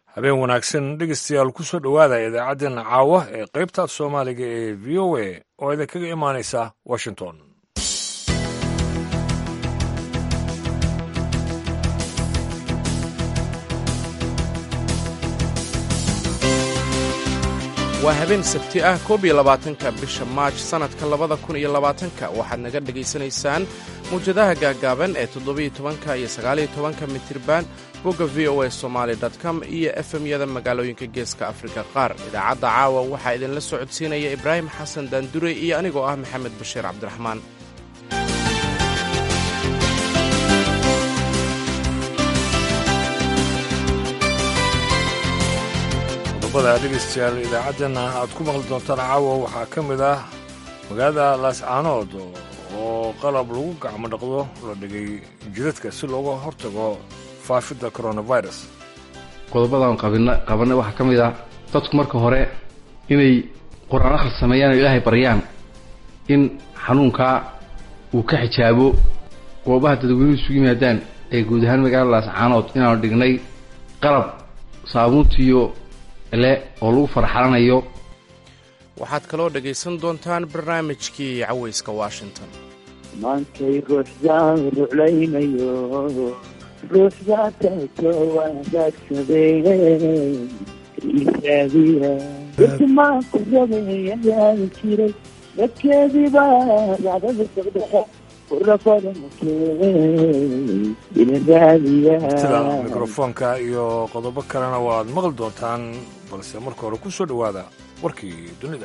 habeen wanaagsan dhegeystayaal ku soo dhowaada idaacaddeenna caawa ee qaybta soomaaliga ee v o a oo idinkaga imaanaysa washington waa habeen sabti ah koob iyo labaatanka bisha maaj sannadka labada kun iyo labaatanka waxaad naga dhegaysanaysaan mawjadaha gaaggaaban ee toddobiyo tobanka iyo sagaaliyo tobanka mitirban bogga v o a somaali com iyo efemyada magaalooyinka geeska afrika qaar idaacadda caawa waxaa idinla socodsiinaya ibraahim xasan daandure iyo anigoo ah maxamed bashiir cabdiraxmaan qodobada dhegeystayaal idaacaddeenna aad ku maqli doontaan caawa waxaa ka mid ah magaalada laascaanood oo qalab lagu gacmo dhaqdo la dhigay jidadka si looga hortago faafidda coronavirus qodobadan qabanay waxaa ka mid ah dadku marka hore inay qur-aan akhris sameeyaan oo ilaahay baryaan in xanuunkaa uu ka xijaabo goobaha dadweynuhu isugu yimaadaan ee guud ahaan magaalada laascaanood inaanu dhignay qalab saabuuntiiyo le oo lagu farxalanayo waxaad kaloo dhegaysan doontaan barnaamijkii cawayska washington maankay ruuxdaan ruclaynayo ruuxdaa tato wadaagsaday isaadiya irtimaanku rabayayaan jiray dadkeediibaa racdada socdaa sida mikrofoonka iyo qodobo kalena waad maqli doontaan balse marka hore ku soo dhowaada warkii dunida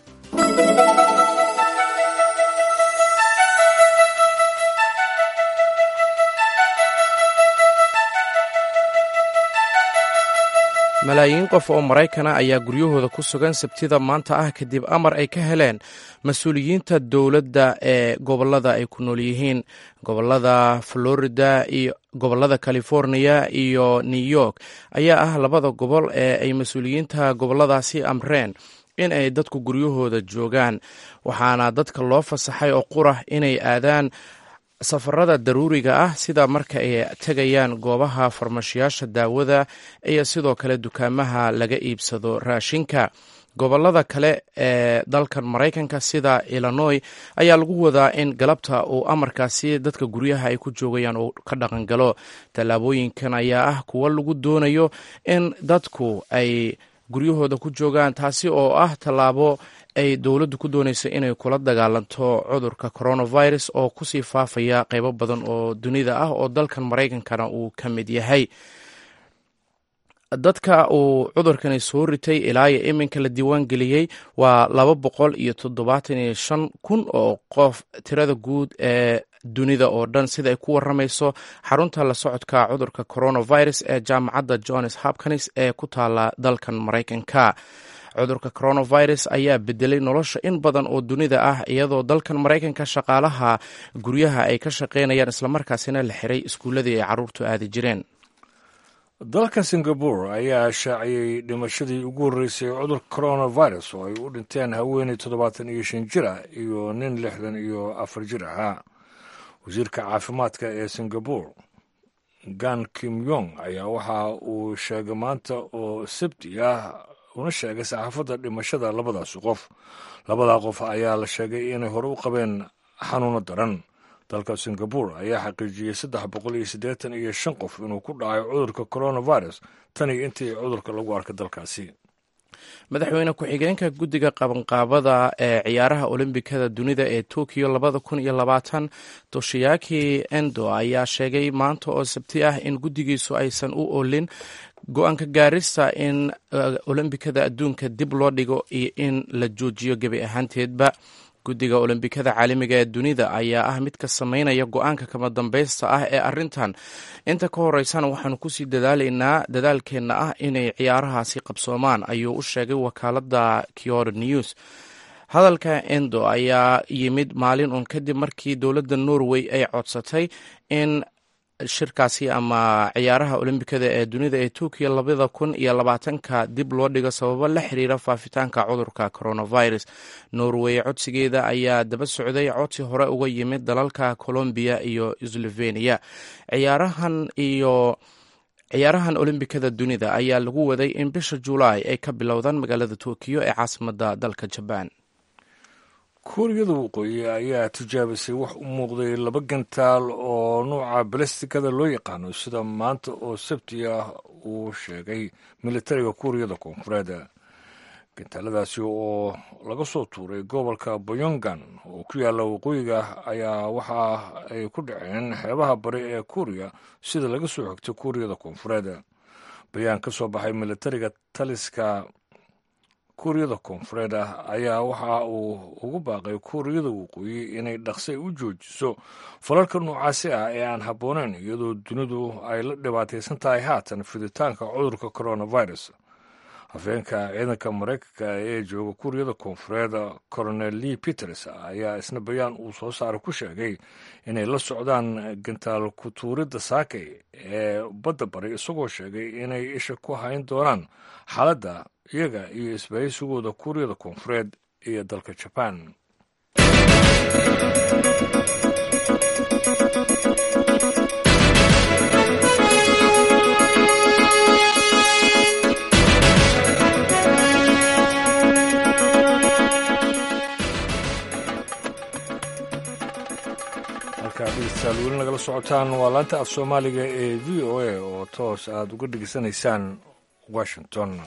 malaayiin qof oo maraykana ayaa guryahooda ku sugan sabtida maanta ah kadib amar ay ka heleen mas-uuliyiinta dowladda ee gobollada ay ku nool yihiin gobollada florida iyo gobollada californiya iyo new york ayaa ah labada gobol ee ay mas-uuliyiinta gobolladaasi amreen in ay dadku guryahooda joogaan waxaana dadka loo fasaxay oo qurah inay aadaan safarada daruuriga ah sida marka ay tegayaan goobaha farmashiyaasha daawada iyo sidoo kale dukaamaha laga iibsado raashinka gobolada kale ee dalkan maraykanka sida illinoy ayaa lagu wadaa in galabta uu amarkaasi dadka guryaha ay ku joogayaan uu ka dhaqangalo tallaabooyinkan ayaa ah kuwo lagu doonayo in dadku ay guryahooda ku joogaan taasi oo ah tallaabo ay dowladdu ku doonayso inay kula dagaalanto cudurka coronavirus oo kusii faafaya qeybo badan oo dunida ah oo dalkan maraykankana uu ka mid yahay dadka uu cudurkani soo ritay ilaa iyo iminka la diiwaan geliyey waa laba boqol iyo toddobaatan iyo shan kun oo qof tirada guud ee dunida oo dhan sida ay ku waramayso xarunta la socodka cudurka coronavirus ee jaamacadda johns hopkins ee ku taala dalkan maraykanka cudurka coronavirus ayaa bedelay nolosha in badan oo dunida ah iyadoo dalkan maraykanka shaqaalaha guryaha ay ka shaqaynayaan islamarkaasina la xiray iskuulladii ay caruurtu aadi jireen dalka singabore ayaa shaaciyey dhimashadii ugu horreysay cudurka coronavirus oo ay u dhinteen haweeney toddobaatan iyo shan jir ah iyo nin lixdan iyo afar jir ahaa wasiirka caafimaadka ee singabore gan kim yong ayaa waxa uu sheegay maanta oo sabti ah una sheegay saxaafadda dhimashada labadaasi qof labadaa qof ayaa la sheegay inay hore u qabeen xanuuno daran dalka singabore ayaa xaqiijiyey saddex boqol iyo siddeetan iyo shan qof inuu ku dhacay cudurka coronavirus tan iyo intii cudurka lagu arkay dalkaasi madaxweyne ku-xigeenka guddiga qabanqaabada ee ciyaaraha olombikada dunida ee tokiyo labada kun iyo labaatan toshiyaki endo ayaa sheegay maanta oo sabti ah in guddigiisu aysan u olin go-aanka gaarista in olombikada adduunka dib loo dhigo iyo in la joojiyo gebi ahaanteedba guddiga olombikada caalamiga ee dunida ayaa ah mid ka sameynaya go-aanka kama dambaysta ah ee arrintan inta ka horeysana waxaanu kusii dadaalaynaa dadaalkeenna ah inay ciyaarahaasi qabsoomaan ayuu u sheegay wakaaladda kyoto news hadalka endo ayaa yimid maalin uun kadib markii dowladda norway ay codsatay in shirkaasi ama ciyaaraha olombikada ee dunida ee turkiya labada kun iyo labaatanka dib loo dhigo sababo la xiriira faafitaanka cudurka coronavirus norway codsigeeda ayaa daba socday codsi hore uga yimid dalalka colombiya iyo slovenia ciyaarahan iyo ciyaarahan olombikada dunida ayaa lagu waday in bisha julaay ay ka bilowdaan magaalada tokiyo ee caasimadda dalka jabaan kuuriyada waqooyi ayaa tijaabisay wax u muuqday laba gantaal oo nuuca balestikada loo yaqaano sida maanta oo sabti ah uu sheegay militariga kuuriyada koonfureed gantaaladaasi oo laga soo tuuray gobolka boyongan oo ku yaalla waqooyiga ayaa waxa ay ku dhaceen xeebaha bari ee kuuriya sida laga soo xigtay kuuriyada koonfureed bayaan ka soo baxay militariga taliska kuuriyada koonfureed ah ayaa waxa uu ugu baaqay kuuriyada waqooyi inay dhaqsay u joojiso falalka noocaasi ah ee aan habbooneyn iyadoo dunidu ay la dhibaataysan tahay haatan fiditaanka cudurka coronavirus hafeenka ciidanka maraykanka ee jooga kuuriyada koonfureed coronel lee peters ayaa isna bayaan uu soo saaray ku sheegay inay la socdaan gantaal ku-tuuridda saakay ee badda bari isagoo sheegay inay isha ku hayn doonaan xaaladda iyaga iyo isbahaysigooda kuuriyada koonfureed iyo dalka jabaan halkaa dhegeystayaal weli nagala socotaan waa laanta af soomaaliga ee v o a oo toos aada uga dhegeysanaysaan washington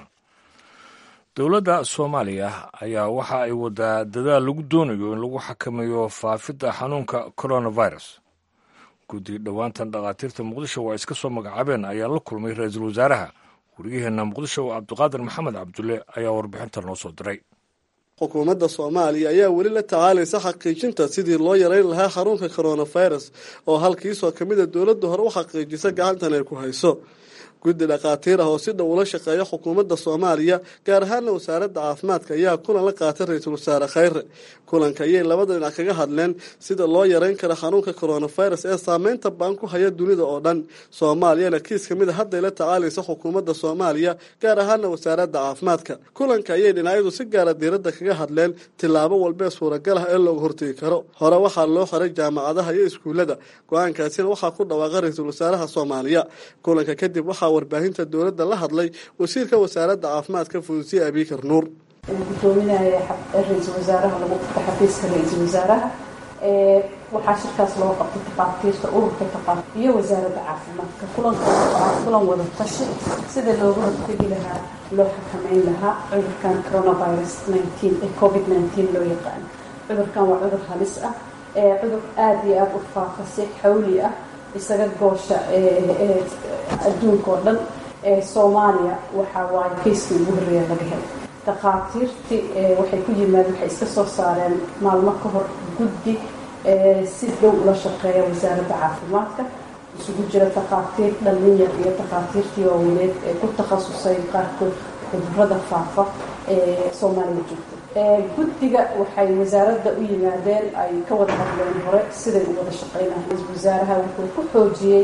dowladda soomaaliya ayaa waxa ay wadaa dadaal lagu doonayo in lagu xakameeyo faafidda xanuunka coronavirus guddi dhowaantan dhakhaatiirta muqdisho waa iska soo magacaabeen ayaa la kulmay ra-iisul wasaaraha wariyaheenna muqdisho cabdiqaadir maxamed cabdulle ayaa warbixintan noo soo diray xukuumadda soomaaliya ayaa weli la tacaalaysa xaqiijinta sidii loo yareyn lahaa xarunka coronavirus oo halkiisoo ka mid a dowladda hore u xaqiijisa gacantan ay ku hayso guddi dhakhaatiir ah oo si dhow ula shaqeeya xukuumadda soomaaliya gaar ahaana wasaaradda caafimaadka ayaa kulan la qaatay ra-iisul wasaare khayre kulanka ayay labada dhinac kaga hadleen sida loo yareyn kara xanuunka coronavirus ee saameynta baan ku haya dunida oo dhan soomaaliyana kiis ka mid a hadday la tacaalaysa xukuumadda soomaaliya gaar ahaana wasaaradda caafimaadka kulanka ayay dhinacyadu si gaara diiradda kaga hadleen tillaabo walbee suuragal ah ee looga hortegi karo hore waxaa loo xiray jaamacadaha iyo iskuullada go-aankaasina waxaa ku dhawaaqa ra-iisul wasaaraha soomaaliya kulanka kadib waxaa warbaahinta dowladda la hadlay wasiirka wasaaradda caafimaadka fudusiye abiikar nuur gudoominaya ra-iisul wasaaraha lagu qabta xafiiska ra-iisul wasaaraha waxaa shirkaas loo qabtay takhaatiirta ururka takhaat iyo wasaaradda caafimaadka kulankaas oo ah kulan wada tashi sida looga hortegi lahaa loo xakameyn lahaa cudurkan coronavirus nineteen ee covid nineteen loo yaqaano cudurkan waa cudur halis ah ee cudur aada iyo aada u faafa si xawli ah isaga goosha adduunka oo dhan soomaaliya waxaa waaye kayskii ugu horreeya laga helay dhakhaatiirtii waxay ku yimaadeen waxay iska soo saareen maalmo ka hor guddi si dhow ula shaqeeya wasaaradda caafimaadka isugu jira takhaatiir dhalinyar iyo takhaatiirtii waaweyneed ee ku takhasusay qaarkood cudurada faafa ee soomaaliya joogta guddiga waxay wasaaradda u yimaadeen ay ka wada hadleen hore siday u wada shaqeynayeen ra-iisul wasaaraha wuxuu ku xoojiyey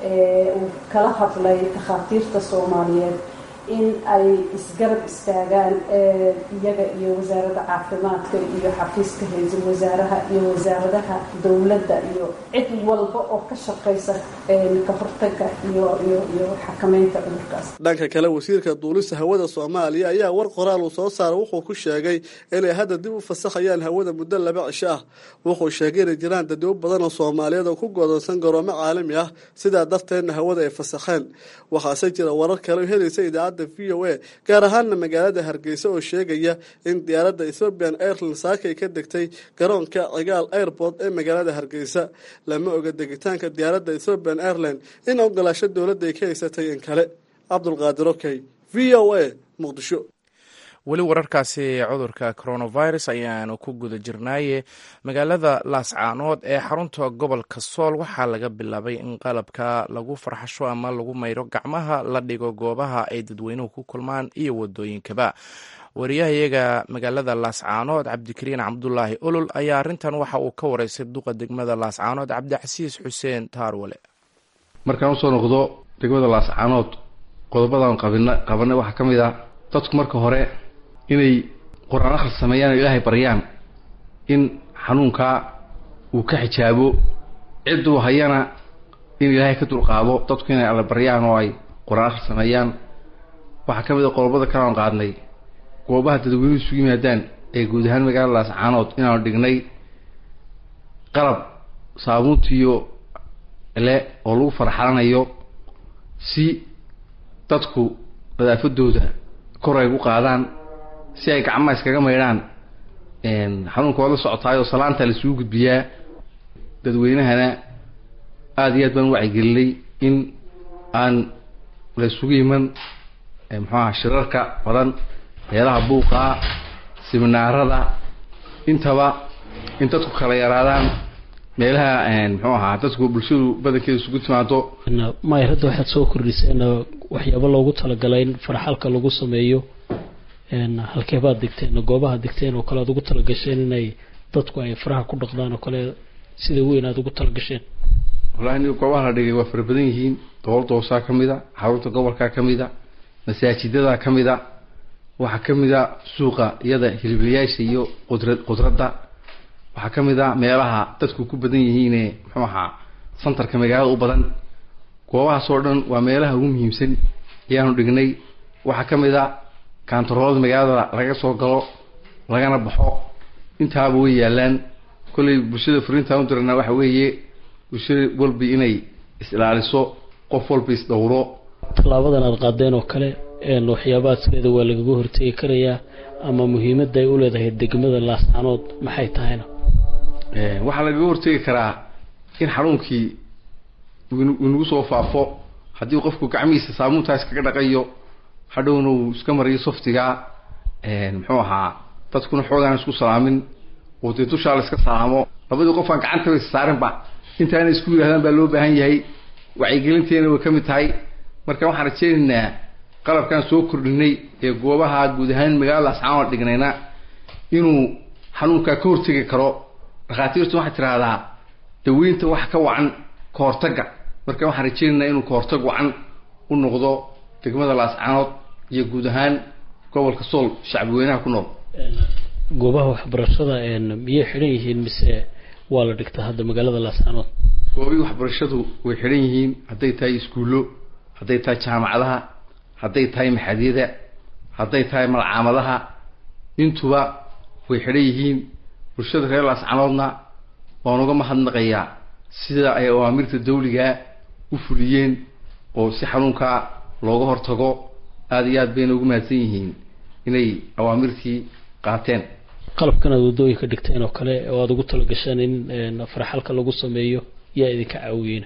uu kala hadlay takhaatiirta soomaaliyeed in ay isgarab istaagaan iyaga iyo wasaaradda caafimaadka iyo xafiiska ra-iisul wasaaraha iyo wasaaradaha dowladda iyo cid walba oo ka shaqaysa ka hortaga iyo iyo iyo xakameynta cudurkaas dhanka kale wasiirka duulista hawada soomaaliya ayaa war qoraal uu soo saaray wuxuu ku sheegay inay hadda dib u fasaxayaan hawada muddo laba cisho ah wuxuu sheegay inay jiraan dadwo badan oo soomaaliyeed oo ku godoonsan garoomo caalami ah sidaa darteedna hawada ay fasaxeen waxaase jira warar kale helaysa idaacadda v o a gaar ahaana magaalada hargeysa oo sheegaya in diyaaradda ethoobian airline saakay ka degtay garoonka cigaal airport ee magaalada hargeysa lama oga degitaanka diyaaradda ethoobian airline in ogolaasho dowladda ay ka haysatay in kale cabdulqaadir okey v o a muqdisho weli wararkaasi cudurka coronavirus ayaanu ku guda jirnaaye magaalada laascaanood ee xarunta gobolka sool waxaa laga bilaabay in qalabka lagu farxasho ama lagu mayro gacmaha la dhigo goobaha ay dadweynuhu ku kulmaan iyo wadooyinkaba wariyahayaga magaalada laascaanood cabdikariin cabdulaahi olol ayaa arrintan waxa uu ka wareysay duqa degmada laascaanood cabdicasiis xuseen taarwale markaan usoo noqdo degmada laascaanood qodobadan qabina qabanay waxaa ka mid ah dadku marka hore inay qur-aan akhris sameeyaan oo ilaahay baryaan in xanuunkaa uu ka xijaabo cidduu hayana in ilaahay ka dulqaado dadku inay alla baryaan oo ay qur-aan akhri sameeyaan waxaa ka mid a qodobada kale aan qaadnay goobaha dadweynuhu isugu yimaadaan ee guud ahaan magaalada laascaanood inaanu dhignay qalab saabuuntiiyo le oo lagu farxalanayo si dadku nadaafadooda kor ay gu qaadaan si ay gacmaha iskaga maydhaan xanuunka waad la socotaayoo salaanta la isugu gudbiyaa dadweynahana aada iyo aad baan wacyigelinay in aan la isugu iman muxuaha shirarka badan meelaha buuqaa siminaarada intaba in dadku kala yaraadaan meelaha muxuu ahaa dadku bulshadu badankeeda isugu timaado maayr hadda waxaad soo kordhiseen waxyaabo loogu talagalay in farxalka lagu sameeyo halkeebaad digteen goobaha digteen oo kale aad ugu talagasheen inay dadku ay faraha ku dhaqdaan oo kale sida weyn aad ugu talagasheen wallahi ni goobaha la dhigay waa fara badan yihiin dowladda hoosaa ka mid a xarunta gobolkaa ka mid a masaajidadaa ka mid a waxaa ka mid a suuqa iyada hiliblayaasha iyo qudra qudradda waxaa ka mid a meelaha dadku ku badan yihiine muxuu ahaa santarka magaalada u badan goobahaas oo dhan waa meelaha ugu muhiimsan ayaanu dhignay waxaa ka mid a kaantaroolada magaalada laga soo galo lagana baxo intaaba way yaalaan kollay bulshada fariintaan u dirana waxa weeye bulshada walba inay is-ilaaliso qof walba is-dhowro tallaabadan aada qaadeen oo kale waxyaabaha sideeda waa lagaga hortegi karayaa ama muhiimadda ay u leedahay degmada laascaanood maxay tahayna waxaa lagaga hortegi karaa in xanuunkii inagu soo faafo haddii qofku gacmihiisa saabuuntaa iskaga dhaqayo hadhowna uu iska mariyo softigaa muxuu ahaa dadkuna xoogaan isku salaamin oo dee dushaa la iska salaamo labadii qofaan gacantaba is saarinba intaana isku yidhahdaan baa loo baahan yahay wacyigelinteena way ka mid tahay marka waxaan rajeynaynaa qalabkaan soo kordhinay ee goobaha guud ahaan magaalada ascaanood dhignayna inuu xanuunkaa ka hortegi karo dhakhaatiirtu waxay tidhaahdaa daweynta wax ka wacan ka hortagga marka waxaan rajeynaynaa inuu ka hortag wacan u noqdo degmada laascaanood iyo guud ahaan gobolka sool shacbi weynaha ku nool goobaha waxbarashada miyay xidhan yihiin mise waa la dhigtaa hadda magaalada laascaanood goobihii waxbarashadu way xidhan yihiin hadday tahay iskuullo hadday tahay jaamacadaha hadday tahay maxadyada hadday tahay malcaamadaha intuba way xidhan yihiin bulshada reer laascanoodna waan uga mahadnaqayaa sida ay awaamirta dawligaa u fuliyeen oo si xanuunkaa looga hortago aada iyo aad bayna ugu mahadsan yihiin inay awaamirtii qaateen qalabkan aad waddooyinka dhigteen oo kale oo aada ugu talagasheen in farxalka lagu sameeyo yaa idinka caawiyeyna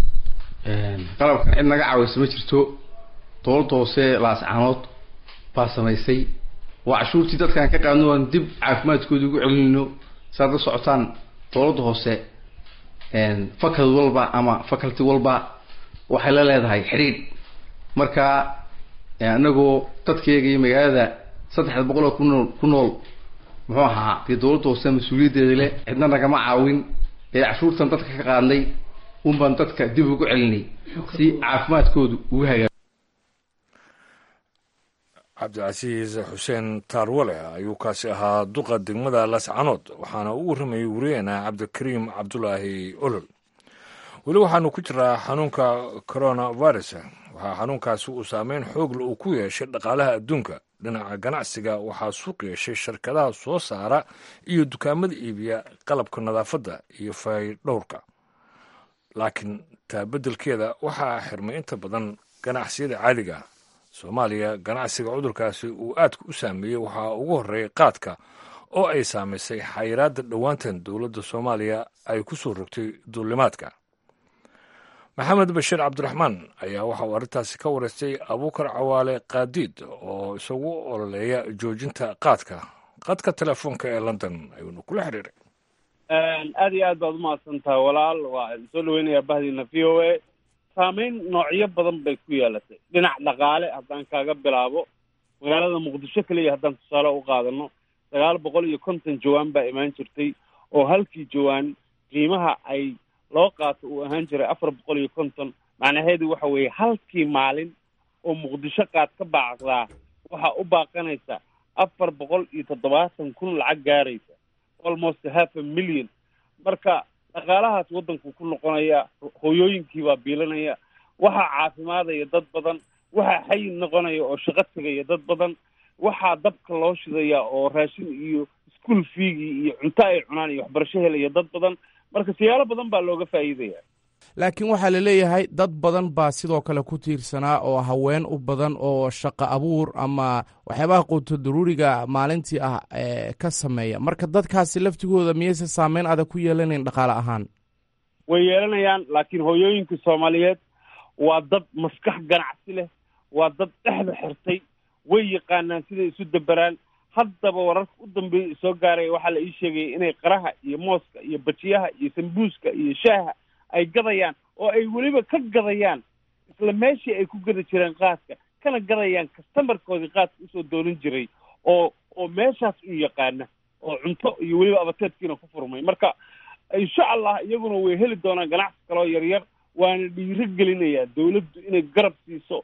qalabkan cid naga caawisa ma jirto dowladda hoose laascaanood baa samaysay waa cashuurtii dadkaan ka qaadno aan dib caafimaadkooda ugu celinayno saad la socotaan dowladda hoose fakad walba ama faculty walba waxay la leedahay xidhiidh marka anagoo dadkeega iyo magaalada saddexda boqol oo kunool ku nool muxuu ahaa dee dowladda hoose mas-uuliyaddeeda leh cidna nagama caawin ee cashuurtan dadka ka qaadnay unbaan dadka dib ugu celinay si caafimaadkoodu ugu hagaa cabdicasiis xuseen taarwale ayuu kaasi ahaa duqa degmada lascanood waxaana u warramayay wariyeena cabdikariim cabdulaahi olol weli waxaanu ku jiraa xanuunka coronavirus waxaa xanuunkaasi uu saameyn xoogla uu ku yeeshay dhaqaalaha adduunka dhinaca ganacsiga waxaa suuq yeeshay shirkadaha soo saara iyo dukaamada iibiya qalabka nadaafadda iyo faydhowrka laakiin taa beddelkeeda waxaa xirmay inta badan ganacsiyada caadiga soomaaliya ganacsiga cudurkaasi uu aadka u saameeyey waxaa ugu horreeyay qaadka oo ay saamaysay xayiraadda dhowaantan dowladda soomaaliya ay ku soo rogtay duulimaadka maxamed bashiir cabdiraxmaan ayaa waxa uu arrintaasi ka wareystay abuukar cawaale kaadiid oo isagu ololeeya joojinta qaadka qadka telefoonka ee london ayuunu kula xiriiray aada iyo aad baad umahadsantaha walaal waa soo dhaweynayaa bahdiina v o a saameyn noocyo badan bay ku yeelatay dhinac dhaqaale haddaan kaaga bilaabo magaalada muqdisho keliya haddaan tusaale u qaadano sagaal boqol iyo konton jawaan baa imaan jirtay oo halkii jawaan qiimaha ay loo qaato uu ahaan jiray afar boqol iyo konton macnaheedu waxa weeye halkii maalin oo muqdisho qaad ka baacdaa waxaa u baaqanaysa afar boqol iyo toddobaatan kun lacag gaaraysa almost half a million marka dhaqaalahaas waddanku ku noqonaya hooyooyinkii baa biilanaya waxaa caafimaadaya dad badan waxaa xayi noqonaya oo shaqo tegaya dad badan waxaa dabka loo shidaya oo raashin iyo ischool fiigii iyo cunto ay cunaan iyo waxbarasho helaya dad badan marka siyaalo badan baa looga faa'iidaya laakiin waxaa la leeyahay dad badan baa sidoo kale ku tiirsanaa oo haween u badan oo shaqo abuur ama waxyaabaha quuto daruuriga maalintii ah ka sameeya marka dadkaasi laftigooda miyayse saameyn adag ku yeelanayn dhaqaale ahaan way yeelanayaan laakiin hooyooyinka soomaaliyeed waa dad maskax ganacsi leh waa dad dhexda xirtay way yaqaanaan siday isu daberaan haddaba wararka u dambeeya soo gaaraya waxaa la ii sheegaya inay qaraha iyo mooska iyo bajiyaha iyo sambuuska iyo shaaha ay gadayaan oo ay weliba ka gadayaan isla meeshii ay ku gadi jireen qaadka kana gadayaan kastamarkoodii qaadka usoo doonan jiray oo oo meeshaas u yaqaana oo cunto iyo weliba abateedkiina ku furmay marka insha allah iyaguna way heli doonaan ganacsi kaloo yaryar waana dhiiro gelinayaa dawladdu inay garab siiso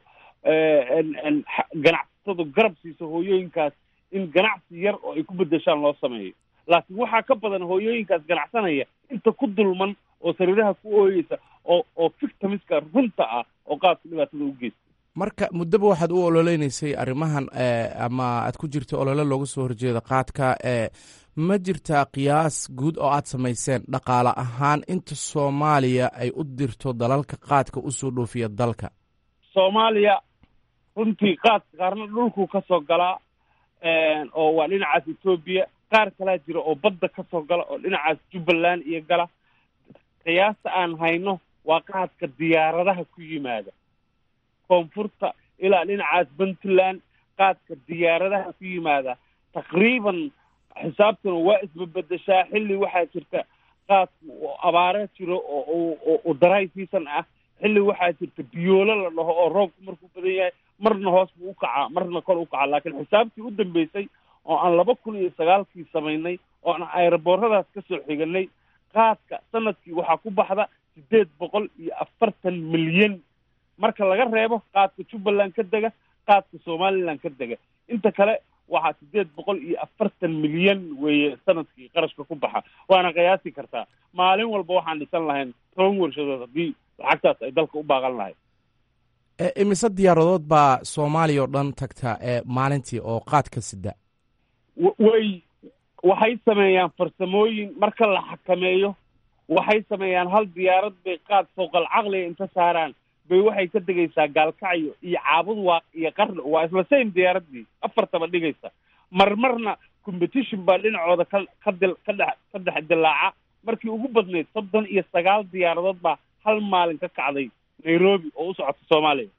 ganacsatadu garab siiso hooyooyinkaas in ganacsi yar oo ay ku bedeshaan loo sameeyo laakiin waxaa ka badan hooyooyinkaas ganacsanaya inta ku dulman oo sariiraha ku ooyeysa oo oo victimiska runta ah oo qaadka dhibaatada u geysta marka muddaba waxaad u ololeynaysay arrimahan ama aad ku jirta olole looga soo horjeeda qaadka ma jirtaa qiyaas guud oo aad samayseen dhaqaale ahaan inta soomaaliya ay u dirto dalalka qaadka usoo dhoofiya dalka soomaaliya runtii qaadka qaarna dhulkuu ka soo galaa oo waa dhinacaas etoobiya qaar kalaa jira oo badda ka soo gala oo dhinacaas jubbaland iyo gala qiyaasta aan hayno waa qaadka diyaaradaha ku yimaada koonfurta ilaa dhinacaas puntland qaadka diyaaradaha ku yimaada taqriiban xisaabtuna waa isbabedeshaa xilli waxaa jirta qaadku abaare jiro oo daray season ah xilli waxaa jirta biyoolo la dhaho oo roobku markuu badan yahay marna hoos buu ukacaa marna kor ukacaa laakiin xisaabtii u dambeysay oo aan laba kun iyo sagaalkii samaynay oo aan aerobooradaas ka soo xiganay qaadka sanadkii waxaa ku baxda siddeed boqol iyo afartan milyan marka laga reebo qaadka jubbaland ka dega qaadka somaliland ka dega inta kale waxaa siddeed boqol iyo afartan milyan weeye sanadkii qarashka ku baxa waana qiyaasi kartaa maalin walba waxaan dhisan lahayn toban warshadood haddii lacagtaas ay dalka u baaqan lahayd imise diyaaradood baa soomaaliya oo dhan tagta maalintii oo qaadka sida way waxay sameeyaan farsamooyin marka la xakameeyo waxay sameeyaan hal diyaarad bay qaad fowqal caqliga inta saaraan bay waxay ka degaysaa gaalkacyo iyo caabud waaq iyo qarni waa isla same diyaaraddii afartaba dhigaysa marmarna competition baa dhinacooda ka ka dil ka dhex ka dhex dilaaca markii ugu badnayd soddon iyo sagaal diyaaradood baa hal maalin ka kacday nairobi oo u socota soomaaliya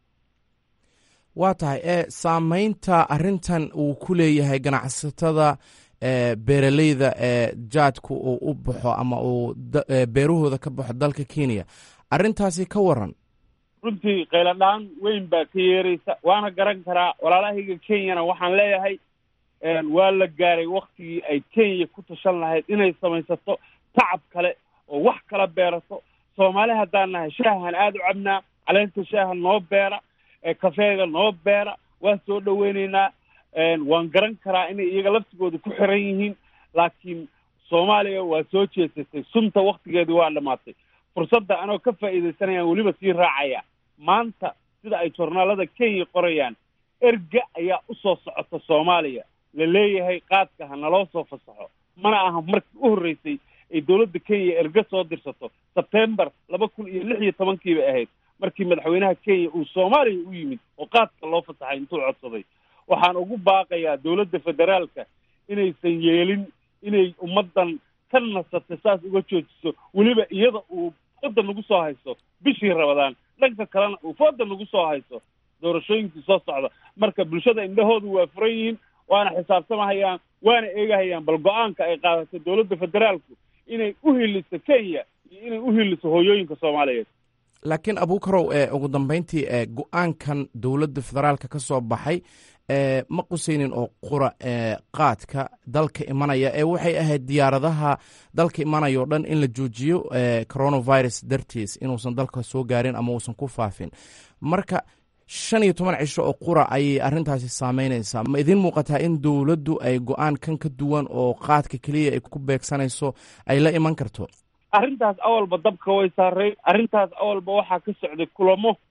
waa tahay e saameynta arrintan uu ku leeyahay ganacsatada beeraleyda ee jaadku uu u baxo ama uu beerahooda ka baxo dalka kenya arrintaasi ka waran runtii qayladhaan weyn baa ka yeeraysa waana garan karaa walaalahayga kenyana waxaan leeyahay waa la gaaray waktigii ay kenya ku tashan lahayd inay samaysato tacab kale oo wax kala beerato soomaali haddaan nahay shaahan aada u cabnaa caleenta shaaha noo beera kafeega noo beera waa soo dhaweyneynaa waan garan karaa inay iyaga laftigooda ku xiran yihiin laakiin soomaaliya waa soo jeesatay sunta waktigeedii waa dhamaatay fursadda anoo ka faa'iidaysanayaan weliba sii raacaya maanta sida ay joornaalada kenya qorayaan erga ayaa usoo socota soomaaliya la leeyahay qaadka ha naloo soo fasaxo mana aha markii u horreysay ay dowladda kenya erga soo dirsato sebtembar laba kun iyo lix iyo tobankii bay ahayd markii madaxweynaha kenya uu soomaaliya u yimid oo qaadka loo fasaxay intuu codsaday waxaan ugu baaqayaa dowladda federaalka inaysan yeelin inay ummaddan ka nasatay saas uga joojiso weliba iyada uu fooda nagu soo hayso bishii rabadaan dhanka kalena uu fooda nagu soo hayso doorashooyinkii soo socda marka bulshada indhahoodu waa furan yihiin waana xisaabtamahayaan waana eegahayaan bal go-aanka ay qaadato dowladda federaalku inay u hiliso kenya iyo inay u hiliso hooyooyinka soomaaliyeed laakiin abuukarow ee ugu dambeyntii ee go-aankan dowladda federaalka ka soo baxay e ma qusaynin oo qura ee qaadka dalka imanaya ee waxay ahayd diyaaradaha dalka imanaya o dhan in la joojiyo coronavirus dartiis inuusan dalka soo gaarin ama uusan ku faafin marka shan iyo toban cisho oo qura ayay arrintaasi saameynaysaa ma idiin muuqataa in dowladdu ay go-aan kan ka duwan oo qaadka keliya ay ku beegsanayso ay la iman karto arrintaas awalba dabka way saaray arrintaas awalba waxaa ka socday kulamo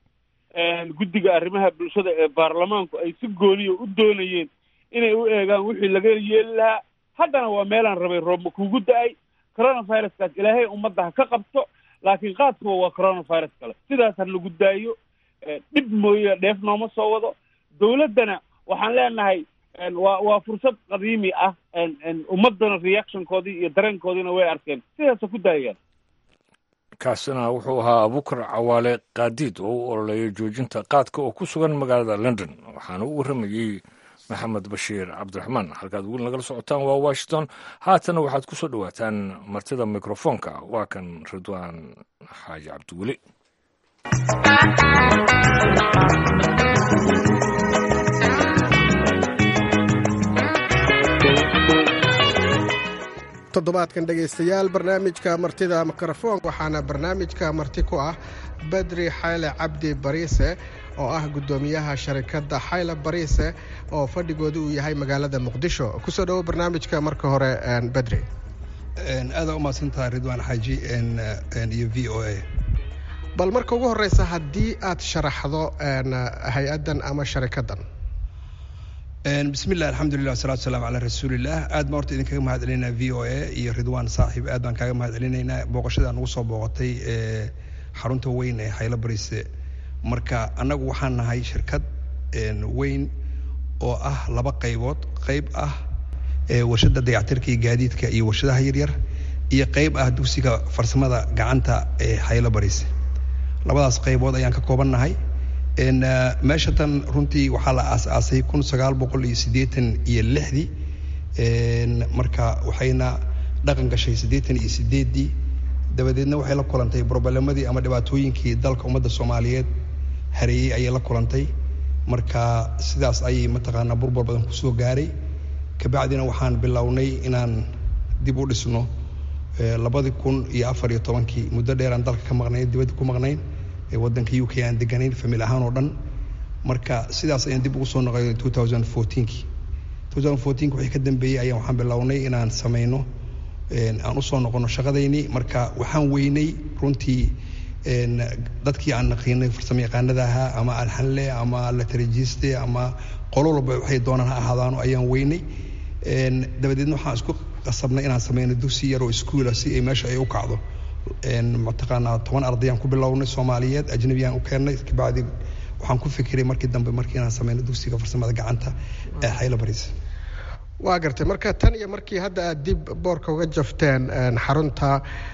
guddiga arrimaha bulshada ee baarlamaanku ay si gooniya u doonayeen inay u eegaan wixii laga yeeli lahaa haddana waa meelaan rabay roobma kugu da-ay coronaviruskaas ilaahay ummadda ha ka qabto laakiin qaadkuwa waa coronavirus kale sidaas ha lagu daayo dhib mooye dheef nooma soo wado dawladdana waxaan leenahay waa waa fursad qadiimi ah ummaddana reactionkoodii iyo dareenkoodiina way arkeen sidaasa ku daayaan kaasina wuxuu ahaa abukar cawaale kaadiid oo u ololeeyay joojinta qaadka oo ku sugan magaalada london waxaana u warramayey maxamed bashiir cabdiraxmaan halkaad weli nagala socotaan waa washington haatana waxaad ku soo dhowaataan martida mikrofoonka waa kan ridwaan xaaji cabdiweli toddobaadkan dhegaystayaal barnaamijka martida mikrofoon waxaana barnaamijka marti ku ah badri xayle cabdi bariise oo ah guddoomiyaha sharikadda xayle bariise oo fadhigooda uu yahay magaalada muqdisho kusoo dhowo barnaamijka marka hore badri aada u mahadsantaha ridwaan xaaji iyo v o a bal marka ugu horeysa haddii aad sharaxdo hay-addan ama sharikaddan bismi llah alxamdulilah wasalatu wasalaam calaa rasuulilah aad baan horta idinkaga mahad celinaynaa v o a iyo ridwaan saaxiib aad baan kaaga mahad celinaynaa booqashada nagu soo booqatay xarunta weyn ee xaylo bariise marka annagu waxaan nahay shirkad weyn oo ah laba qaybood qayb ah warshada dayactirka iyo gaadiidka iyo warshadaha yaryar iyo qayb ah dugsiga farsamada gacanta ee xaylo bariise labadaas qaybood ayaan ka kooban nahay meesha tan runtii waxaa la aas-aasay kun sagaal boqol iyo siddeetan iyo lixdii marka waxayna dhaqan gashay siddeetan iyo sideeddii dabadeedna waxay la kulantay broblemadii ama dhibaatooyinkii dalka ummadda soomaaliyeed hareeyey ayay la kulantay marka sidaas ayay mataqaanaa burbur badan kusoo gaaray kabacdina waxaan bilownay inaan dib u dhisno labadii kun iyo afar iyo tobankii muddo dheeraan dalka ka maqnayn dibadda ku maqnayn waddanka u k aan deganayn famil ahaan oo dhan marka sidaas ayaan dib ugu soo noqoy two thousand fourteenki two thousand fourteenki wixii ka dambeeyey ayaan waxaan bilownay inaan sameyno aan usoo noqono shaqadaynii marka waxaan weynay runtii dadkii aan naqiinay farsamo yaqaanada ahaa ama alxanle ama latarajiste ama qolo walba waxay doonaan ha ahaadaano ayaan weynay dabadeedna waxaan isku qasabnay inaan sameyno dugsi yar oo iskuula si ay meesha ay u kacdo mataqaanaa toban ardayaan ku bilownay soomaaliyeed ajnabiyaan u keennay kabacdi waxaan ku fikiray markii dambe markii inaan sameyno dugsiga farsamada gacanta ee xaylo bariis waa gartay marka tan iyo markii hadda aad dib boorka uga jafteen xarunta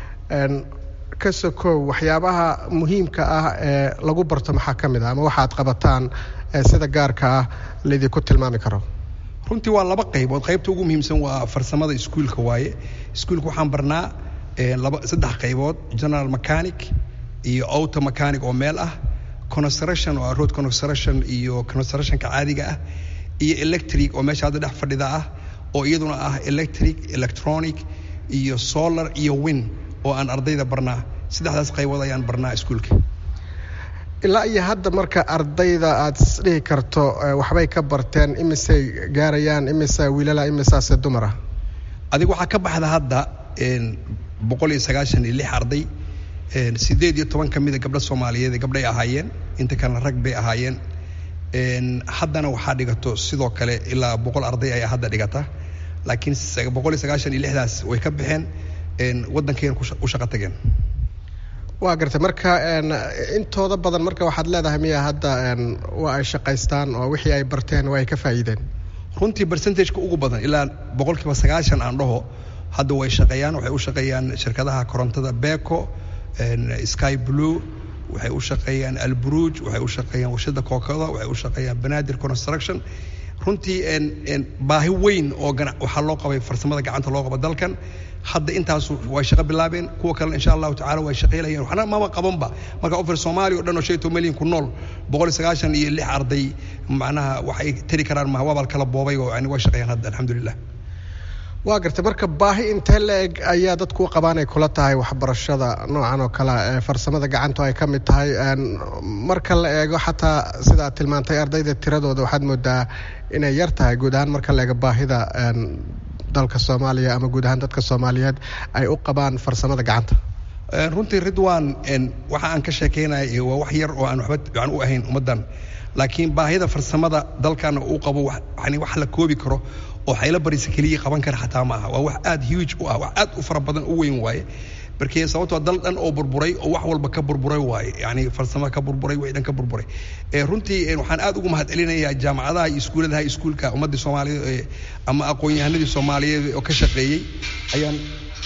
ka sokow waxyaabaha muhiimka ah ee lagu barto maxaa ka mid ah ama waxaad qabataan sida gaarka ah laydinku tilmaami karo runtii waa laba qaybood qaybta ugu muhiimsan waa farsamada iskuulka waaye iskuulka waxaan barnaa laba saddex qaybood general mechanic iyo auto mechanic oo meel ah construction oo road construction iyo constructionka caadiga ah iyo electric oo meesha hadda dhex fadhida ah oo iyaduna ah electric electronic iyo solar iyo win oo aan ardayda barnaa saddexdaas qaybood ayaan barnaa iskuulka ilaa iyo hadda marka ardayda aad isdhihi karto waxbay ka barteen imisay gaarayaan imisa wiilala imisaase dumara adiga waxaa ka baxda hadda boqol iyo sagaashan iyo lix arday sideed iyo toban ka mida gabdho soomaaliyeed gabdhay ahaayeen inta kalena rag bay ahaayeen haddana waxaa dhigato sidoo kale ilaa boqol arday ayaa hadda dhigata laakiin boqol iyo sagaashan iyo lixdaas way ka baxeen waddankeena u shaqo tageen waa gartay marka intooda badan marka waxaad leedahay miya hadda waa ay shaqaystaan oo wixii ay barteen waa ay ka faa'iideen runtii percentageka ugu badan ilaa boqolkiiba sagaashan aan dhaho hadda way shaqeeyaan waxay u shaqeeyaan shirkadaha korontada beco sky blue waxay u shaqeeyaan alburuj waxay u shaqeeyaan warshada kookada waxay u shaqeeyaan banaadir construction runtii baahi weyn oo waxaa loo qabay farsamada gacanta loo qabo dalkan hadda intaasu way shaqo bilaabeen kuwa kalena insha allahu tacala way shaqeylayaan waxna maba qabanba marka ofir soomaaliya o dhan oo shan iyo toban milyan ku nool boqol iyo sagaashan iyo lix arday macnaha waxay tari karaan maha waabal kala boobay oo yani way shaqeeyaan hadda alxamdulilah waa gartay marka baahi intee la-eg ayaa dadku u qabaan ay kula tahay waxbarashada noocan oo kale ee farsamada gacantu ay ka mid tahay marka la eego xataa sida aad tilmaantay ardayda tiradooda waxaad moodaa inay yar tahay guud ahaan marka la eego baahida dalka soomaaliya ama guud ahaan dadka soomaaliyeed ay u qabaan farsamada gacanta runtii ridwan waxa aan ka sheekeynaya waa wax yar oo aan waxba fiican u ahayn ummaddan laakiin baahida farsamada dalkan uu qabo yani wax la koobi karo oo xaylo barisa keliya qaban kara xataa maaha waa wax aad huge u ah wax aad u fara badan u weyn waaye markii sababtoo dal dhan oo burburay oo wax walba ka burburay waaye yani farsamo ka burburay way dhan ka burburay runtii waxaan aad ugu mahad celinayaa jaamacadaha iyo iskuuladaha iskuulka ummaddii soomaaliyeed ama aqoon-yahanadii soomaaliyeed oo ka shaqeeyey ayaan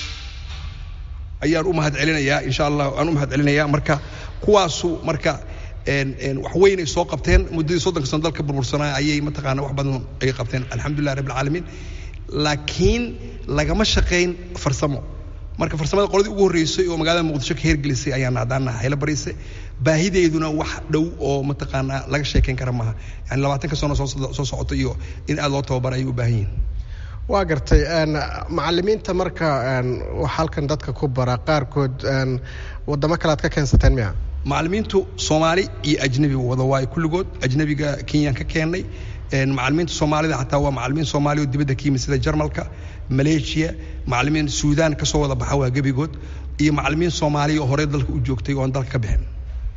ayaan u mahad celinayaa insha allah aan u mahad celinayaa marka kuwaasu marka wax weyn ay soo qabteen muddadii soddonka sano dalka burbursanaa ayay mataqaana wax badan ay qabteen alxamdulilah rabbil caalamiin laakiin lagama shaqayn farsamo marka farsamada qoladii ugu horreysay oo magaalada muqdisho ka heergelisay ayaan haddaana haylo bariise baahideeduna wax dhow oo mataqaanaa laga sheekayn kara maaha yani labaatanka sano soo socota iyo in aad loo tababara ayay u baahan yihin waa gartay macalimiinta marka wax halkan dadka ku bara qaarkood wadamo kale aad ka keensateen miya macalimiintu soomaali iyo ajnebi wada waayo kulligood ajnebiga kenyaan ka keennay macalimiinta soomaalida xataa waa macalimiin soomaali oo dibadda ka yimid sida jarmalka maleeshiya macalimiin suudaan ka soo wada baxa waa gebigood iyo macalimiin soomaaliya oo horey dalka u joogtay oo aan dalka ka bixin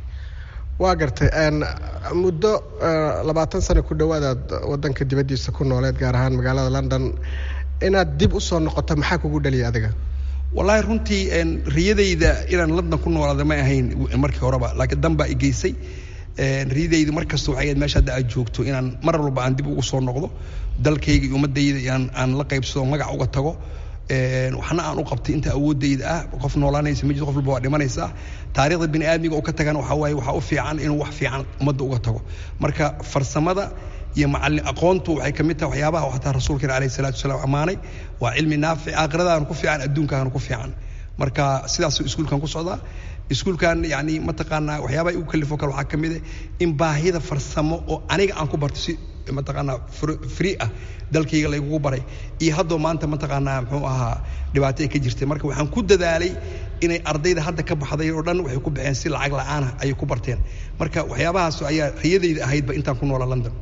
waa gartay muddo labaatan sano ku dhowaadaad wadanka dibaddiisa ku nooleed gaar ahaan magaalada london inaad dib u soo noqoto maxaa kugu dhaliya adiga wallaahi runtii riyadayda inaan london ku noolaada ma ahayn markii horeba laakiin dan baa i geysay riyadayda mar kasta waxay ahayd meesha hadda aad joogto inaan mar walba aan dib ugu soo noqdo dalkayga iyo ummaddayda aan aan la qaybsado magac uga tago waxna aan u qabtay inta awoodayda ah qof noolaanaysa ma jirto qof walba waa dhimanaysaa taariikhda bini aadmiga uu ka tagana waxaa waaye waxaa u fiican inuu wax fiican ummadda uga tago marka farsamada iyo macallin aqoontu waxay ka mid tahay waxyaabaha xataa rasuulkeena alayhi salaatu wasalaam ammaanay waa cilmi naafic aakhiradaana ku fiican adduunkaana ku fiican marka sidaasuu iskuulkan ku socdaa iskuulkan yani mataqaanaa waxyaabaha igu kalifo kale waxaa ka mid ah in baahida farsamo oo aniga aan ku barto si mataqaanaa free ah dalkayga laygugu baray iyo haddoo maanta mataqaanaa muxuu ahaa dhibaato ay ka jirtay marka waxaan ku dadaalay inay ardayda hadda ka baxday oo dhan waxay ku baxeen si lacag la'aana ayay ku barteen marka waxyaabahaas ayaa riyadayda ahaydba intaan ku noola london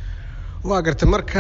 waa gartay marka